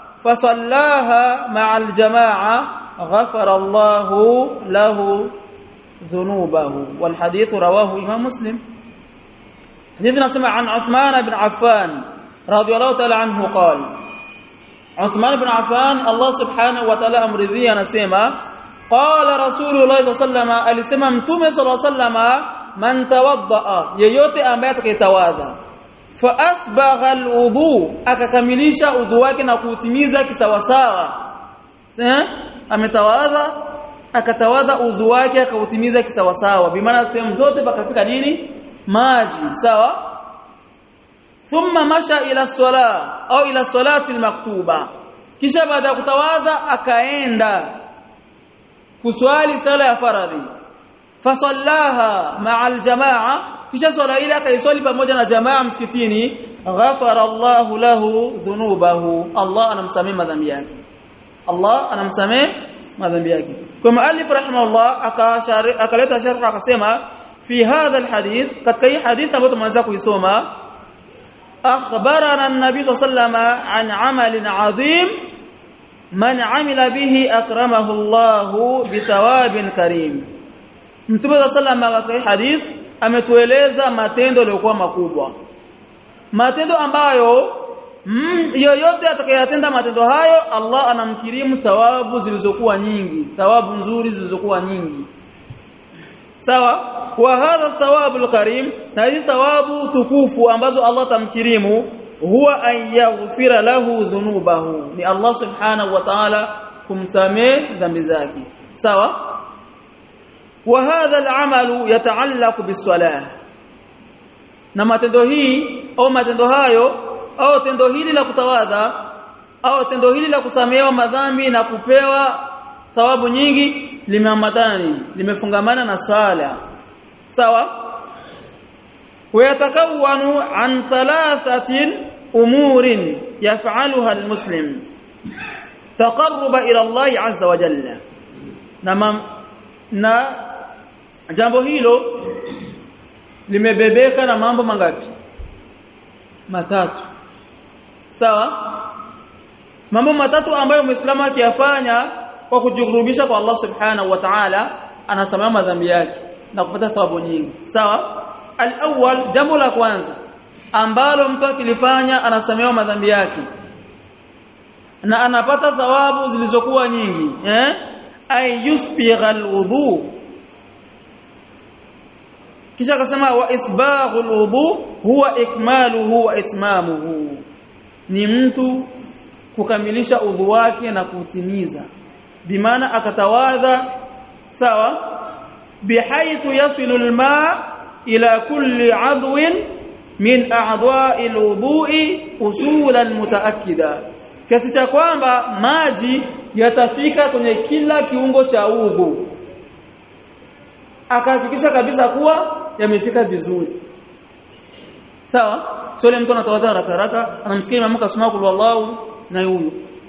فصلاها مع الجماعة غفر الله له ذنوبه والحديث رواه إمام مسلم حديثنا سمع عن عثمان بن عفان رضي الله تعالى عنه قال عثمان بن عفان الله سبحانه وتعالى أمرذي نسيما قال رسول الله صلى الله عليه وسلم alisema mtume صلى الله عليه وسلم man tawaddaa yeyote ambaye atakayetawadha fa asbagha alwudu akakamilisha udhu wake na kuutimiza kisawasawa eh ametawadha akatawadha udhu wake akautimiza kisawasawa bimaana sehemu zote pakafika nini maji sawa thumma masha ila sala au ila salati almaktuba kisha baada ya kutawadha akaenda kuswali sala ya faradhi fasallaha ma'a aljamaa kisha swala ile akaiswali pamoja na jamaa msikitini ghafara Allahu lahu dhunubahu Allah anamsamehe madhambi yake Allah anamsamehe madhambi yake kwa muallif rahimahullah akaleta sharh akasema fi hadha alhadith katika hii hadith ambayo tumeanza kuisoma akhbarana an-nabi sallallahu an amalin adhim man amila bihi akramahu Allah bithawabin karim Mtume sallallahu katika hii hadith ametueleza matendo yaliyokuwa makubwa matendo ambayo mm, yoyote atakayatenda matendo hayo Allah anamkirimu thawabu zilizokuwa nyingi thawabu nzuri zilizokuwa nyingi sawa wa hadha thawabu alkarim na hizi thawabu tukufu ambazo Allah tamkirimu huwa an yaghfira lahu dhunubahu ni Allah subhanahu wa ta'ala kumsamee dhambi zake sawa wa hadha al'amalu yata'allaqu bis-salah na matendo hii au matendo hayo au tendo hili la kutawadha au tendo hili la kusamehewa madhambi na kupewa thawabu nyingi limeambatana nini limefungamana na sala sawa ويتكون عن ثلاثه امور يفعلها المسلم تقرب الى الله عز وجل na na jambo hilo limebebeka na mambo mangapi matatu sawa mambo matatu ambayo muislamu akiyafanya kwa kujikurubisha kwa Allah subhanahu wa ta'ala anasamama madhambi yake na kupata thawabu nyingi sawa al-awwal jambo la kwanza ambalo mtu akilifanya anasamehewa madhambi yake na anapata thawabu zilizokuwa nyingi eh ay yusbigha al-wudu kisha akasema wa isbaghu al-wudu huwa ikmaluhu wa itmamuhu ni mtu kukamilisha udhu wake na kutimiza bimaana akatawadha sawa bihaythu yasilu al-ma' ila kulli 'adwin min a'dha'i al-wudu'i usulan mutaakkida kiasi cha kwamba maji yatafika kwenye kila kiungo cha udhu akahakikisha kabisa kuwa yamefika vizuri sawa sio ile mtu anatawadha haraka haraka anamsikia imamu kasoma kul wallahu na huyo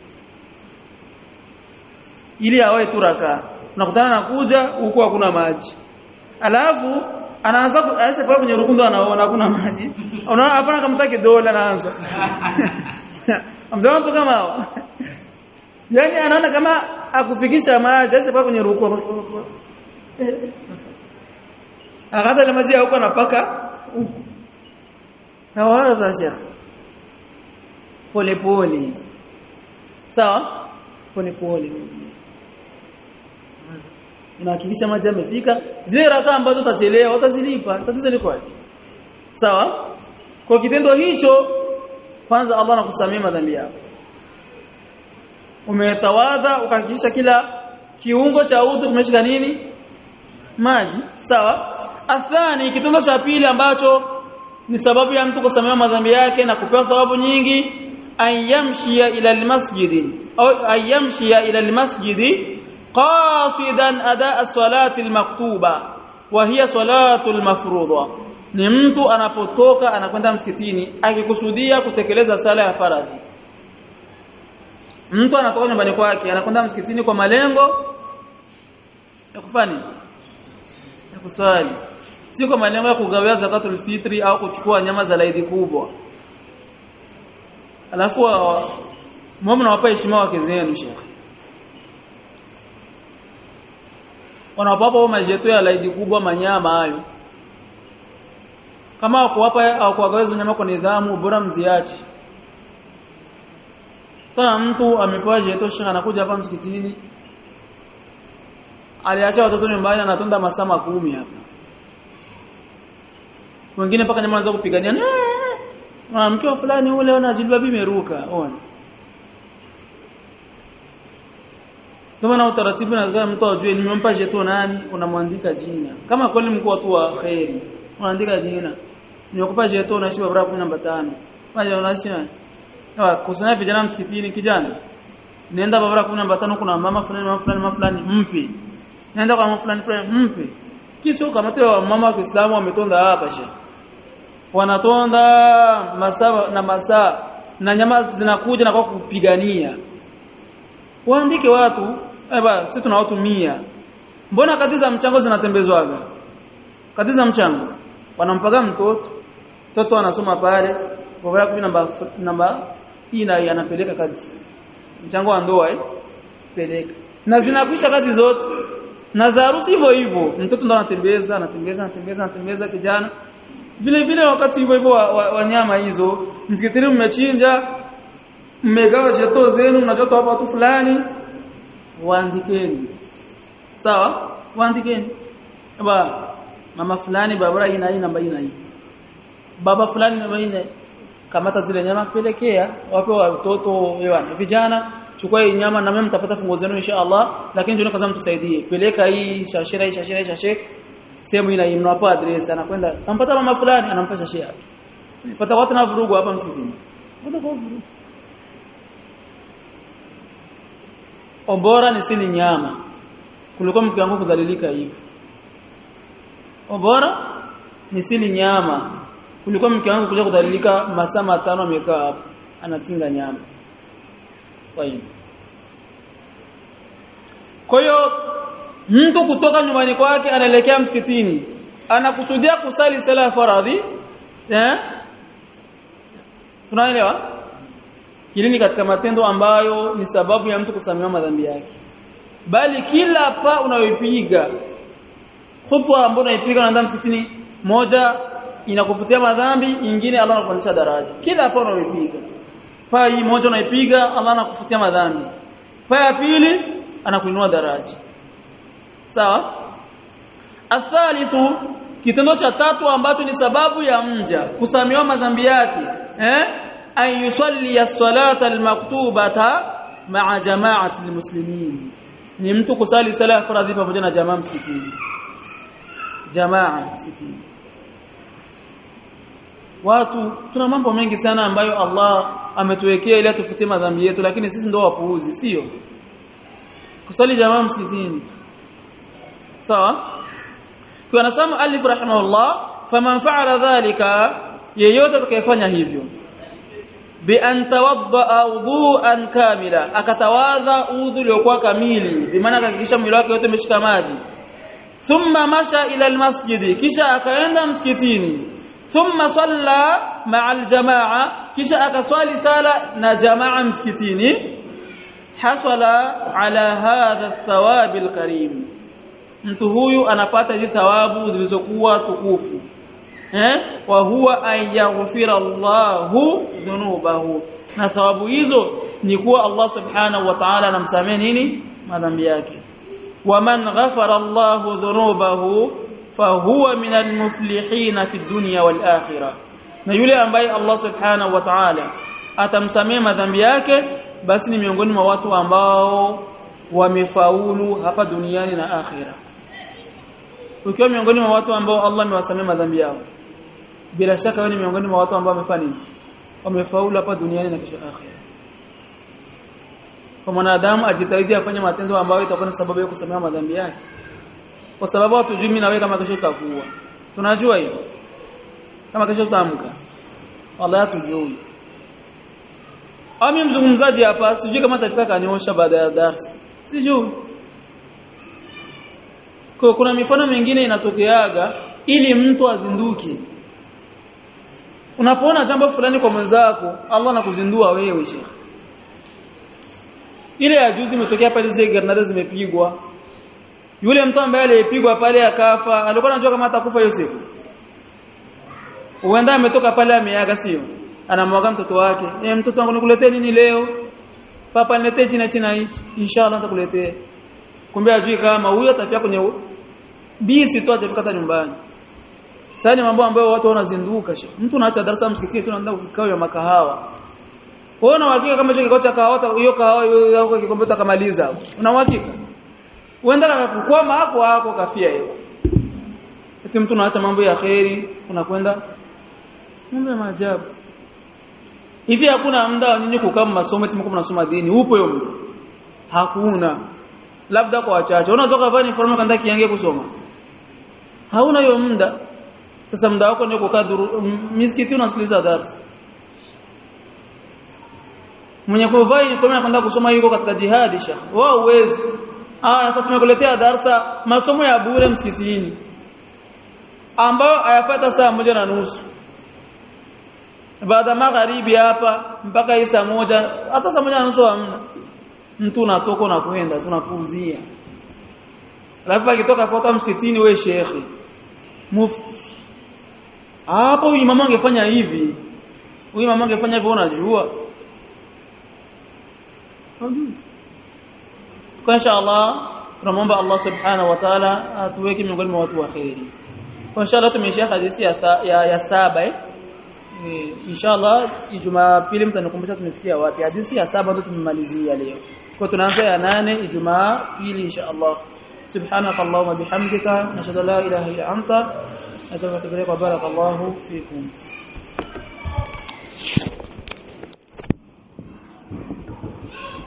ili awe tu raka unakutana na kuja huko hakuna maji alafu anaanza aisha kwa kwenye rukundo anaona hakuna maji unaona hapana kama taki dola anaanza amzaona tu kama hao yani anaona kama akufikisha maji aisha kwa kwenye rukundo akata ile maji huko anapaka huko tawadha shekh pole pole sawa pole pole unahakikisha maji yamefika zile raka ambazo utachelewa utazilipa tatizo liko wapi sawa kwa kitendo hicho kwanza Allah anakusamia madhambi yako umetawadha ukahakikisha kila kiungo cha udhu kimeshika nini maji sawa athani kitendo cha pili ambacho ni sababu ya mtu kusamehewa madhambi yake na kupewa thawabu nyingi ayamshia ila almasjid au ayamshia ila almasjid qasidan adaa salati almaktuba wa hiya salatu almafruḍa ni mtu anapotoka anakwenda msikitini akikusudia kutekeleza sala ya faradhi mtu anatoka nyumbani kwake anakwenda msikitini kwa malengo ya kufanya ya kuswali si kwa malengo ya kugawia zakatul fitri au kuchukua nyama za laidi kubwa alafu muombe nawapa heshima wake zenu Sheikh wanawapa majeto ya laidi kubwa manyama hayo kama kuwapa au kuwagaweza nyama kwa nidhamu bora mziache sasa mtu amepewa jeto Sheikh anakuja hapa msikitini aliacha watoto nyumbani anatonda masaa makumi hapa wengine mpaka nyama wanaanza kupigania mwanamke wa fulani ule ona jilbabi imeruka ona kama na utaratibu na kama mtu ajue nimempa jeto nani unamwandika jina kama kweli mkuu watu wa khairi unaandika jina nimekupa jeto unaishi barabara 10 namba 5 maji unaishi na kusanya vijana msikitini kijana nenda barabara 10 namba 5 kuna mama fulani mama fulani mama fulani mpi nenda kwa mama fulani fulani mpi kisha kama tu mama wa Kiislamu wametonda hapa shehe wanatonda masaa na masaa na nyama zinakuja na kwa kupigania waandike watu eba sisi tuna watu 100 mbona kadi za mchango zinatembezwaga kadi za mchango wanampaga mtoto mtoto anasoma pale kwa kumi namba namba ina anapeleka kadi mchango wa ndoa eh peleka na zinakwisha kadi zote na za harusi hivyo hivyo mtoto ndo anatembeza anatembeza anatembeza anatembeza kijana vile vile wakati hivyo hivyo wanyama wa, wa hizo msikitini mmechinja mmegawa jeto zenu mnajota hapa watu fulani waandikeni sawa waandikeni baba mama fulani baba ina hii namba ina hii baba fulani namba ina kamata zile nyama pelekea wape watoto ewa vijana chukua hii nyama na mimi mtapata fungo zenu inshallah lakini ndio kaza mtusaidie peleka hii shashira hii shashira hii shashe sehemu ina mnawapa address anakwenda ampata mama fulani anampa shashe yake fuata watu na vurugu hapa msikitini watu kwa vurugu obora ni sili nyama kuliko mke wangu kudhalilika hivi obora ni sili nyama kuliko mke wangu kuja kudhalilika masaa matano amekaa hapo anatinga nyama Tayib. Kwa hiyo mtu kutoka nyumbani kwake anaelekea msikitini anakusudia kusali sala ya faradhi eh tunaelewa hili ni katika matendo ambayo ni sababu ya mtu kusamehewa madhambi yake bali kila pa unayoipiga khutwa ambayo unaipiga unaenda msikitini moja inakufutia madhambi ingine Allah anakupandisha daraja kila pa unayoipiga paa hii moja unaipiga Allah anakufutia madhambi paa ya pili anakuinua daraja sawa athalithu kitendo cha tatu ambacho ni sababu ya mja kusamehewa madhambi yake eh an yusalli as-salata al-maktubata ma'a jama'ati al-muslimin ni mtu kusali sala ya faradhi pamoja na jamaa msikitini jamaa msikitini watu tuna mambo mengi sana ambayo Allah ametuwekea ili atufutie madhambi yetu lakini sisi ndio wapuuzi sio kusali jamaa msikitini sawa kwa nasema alif rahimahullah faman fa'ala dhalika yeyote atakayefanya hivyo bi an tawadda wudu'an kamila akatawadha udhu uliokuwa kamili bi maana akahakikisha mwili wake wote umeshika maji thumma masha ila almasjidi kisha akaenda msikitini ثم صلى مع الجماعه kisha akaswali sala na jamaa msikitini hasala ala hadha thawab alkarim mtu huyu anapata hizi thawabu zilizokuwa tukufu eh wa huwa ayaghfira Allahu dhunubahu na thawabu hizo ni kuwa Allah subhanahu wa ta'ala anamsamehe nini madhambi yake waman ghafara Allahu dhunubahu fahuwa minal muflihina fi dunya wal akhirah na yule ambaye Allah subhanahu wa ta'ala atamsamea madhambi yake basi ni miongoni mwa watu ambao wamefaulu hapa duniani na akhira ukiwa miongoni mwa watu ambao Allah amewasamea madhambi yao bila shaka wewe ni miongoni mwa watu ambao wamefanya nini wamefaulu hapa duniani na kesho akhira kwa mwanadamu ajitahidi afanye matendo ambayo itakuwa ni sababu ya kusamehewa madhambi yake kwa sababu hatujui mimi na wewe kama kesho tutakuwa tunajua hivyo kama kesho tutaamka wallahi hatujui ami mzungumzaji hapa sijui kama atafika kaniosha baada ya darasa sijui kwa kuna mifano mingine inatokeaga ili mtu azinduke unapoona jambo fulani kwa mwenzako Allah anakuzindua wewe shekhi ile ya juzi imetokea pale zile granada zimepigwa yule mtu ambaye aliyepigwa pale akafa alikuwa anajua kama atakufa hiyo siku huenda ametoka pale ameaga sio anamwaga mtoto wake eh mtoto wangu nikuletee nini leo papa niletee china china hichi inshallah nitakuletea kumbe ajui kama huyo atafia kwenye bisi tu atafika hata nyumbani sasa ni mambo ambayo watu wanazinduka mtu unaacha darasa msikitini tu unaenda kikao ya makahawa wewe una uhakika kama hicho kikao cha kahawa hiyo kahawa hiyo kikombe utakamaliza una uhakika uenda akakukwama hapo hapo kafia hiyo eti mtu unaacha mambo ya khairi unakwenda mambo ya maajabu hivi hakuna muda wa nyinyi kukaa masomo eti mko mnasoma dini upo hiyo muda hakuna labda kwa wachache unaweza kuvaa uniform kanda kiange kusoma hauna hiyo muda sasa muda wako ni kukaa misikiti unasikiliza darasa mwenye kuvaa uniform na kwenda kusoma yuko katika jihadi sha wao uwezi ah sasa tumekuletea darasa masomo ya bure msikitini ambayo hayafata saa moja na nusu baada magharibi hapa mpaka saa moja hata saa moja na nusu hamna mtu unatoka unakwenda tunapumzia alafu akitoka fuata msikitini we shekhi mufti hapo huyu mama angefanya hivi huyu mama angefanya hivyo unajua kwa inshallah tunamwomba Allah subhanahu wa ta'ala atuweke miongoni mwa watu wa khairi kwa inshallah tumeishia hadithi ya, ya, ya saba eh inshallah Ijumaa pili mtanikumbusha tumefikia wapi hadithi ya saba ndio tumemalizia leo kwa tunaanza ya nane Ijumaa pili inshallah سبحانك اللهم بحمدك نشهد لا اله الا انت نستغفرك وبارك الله فيكم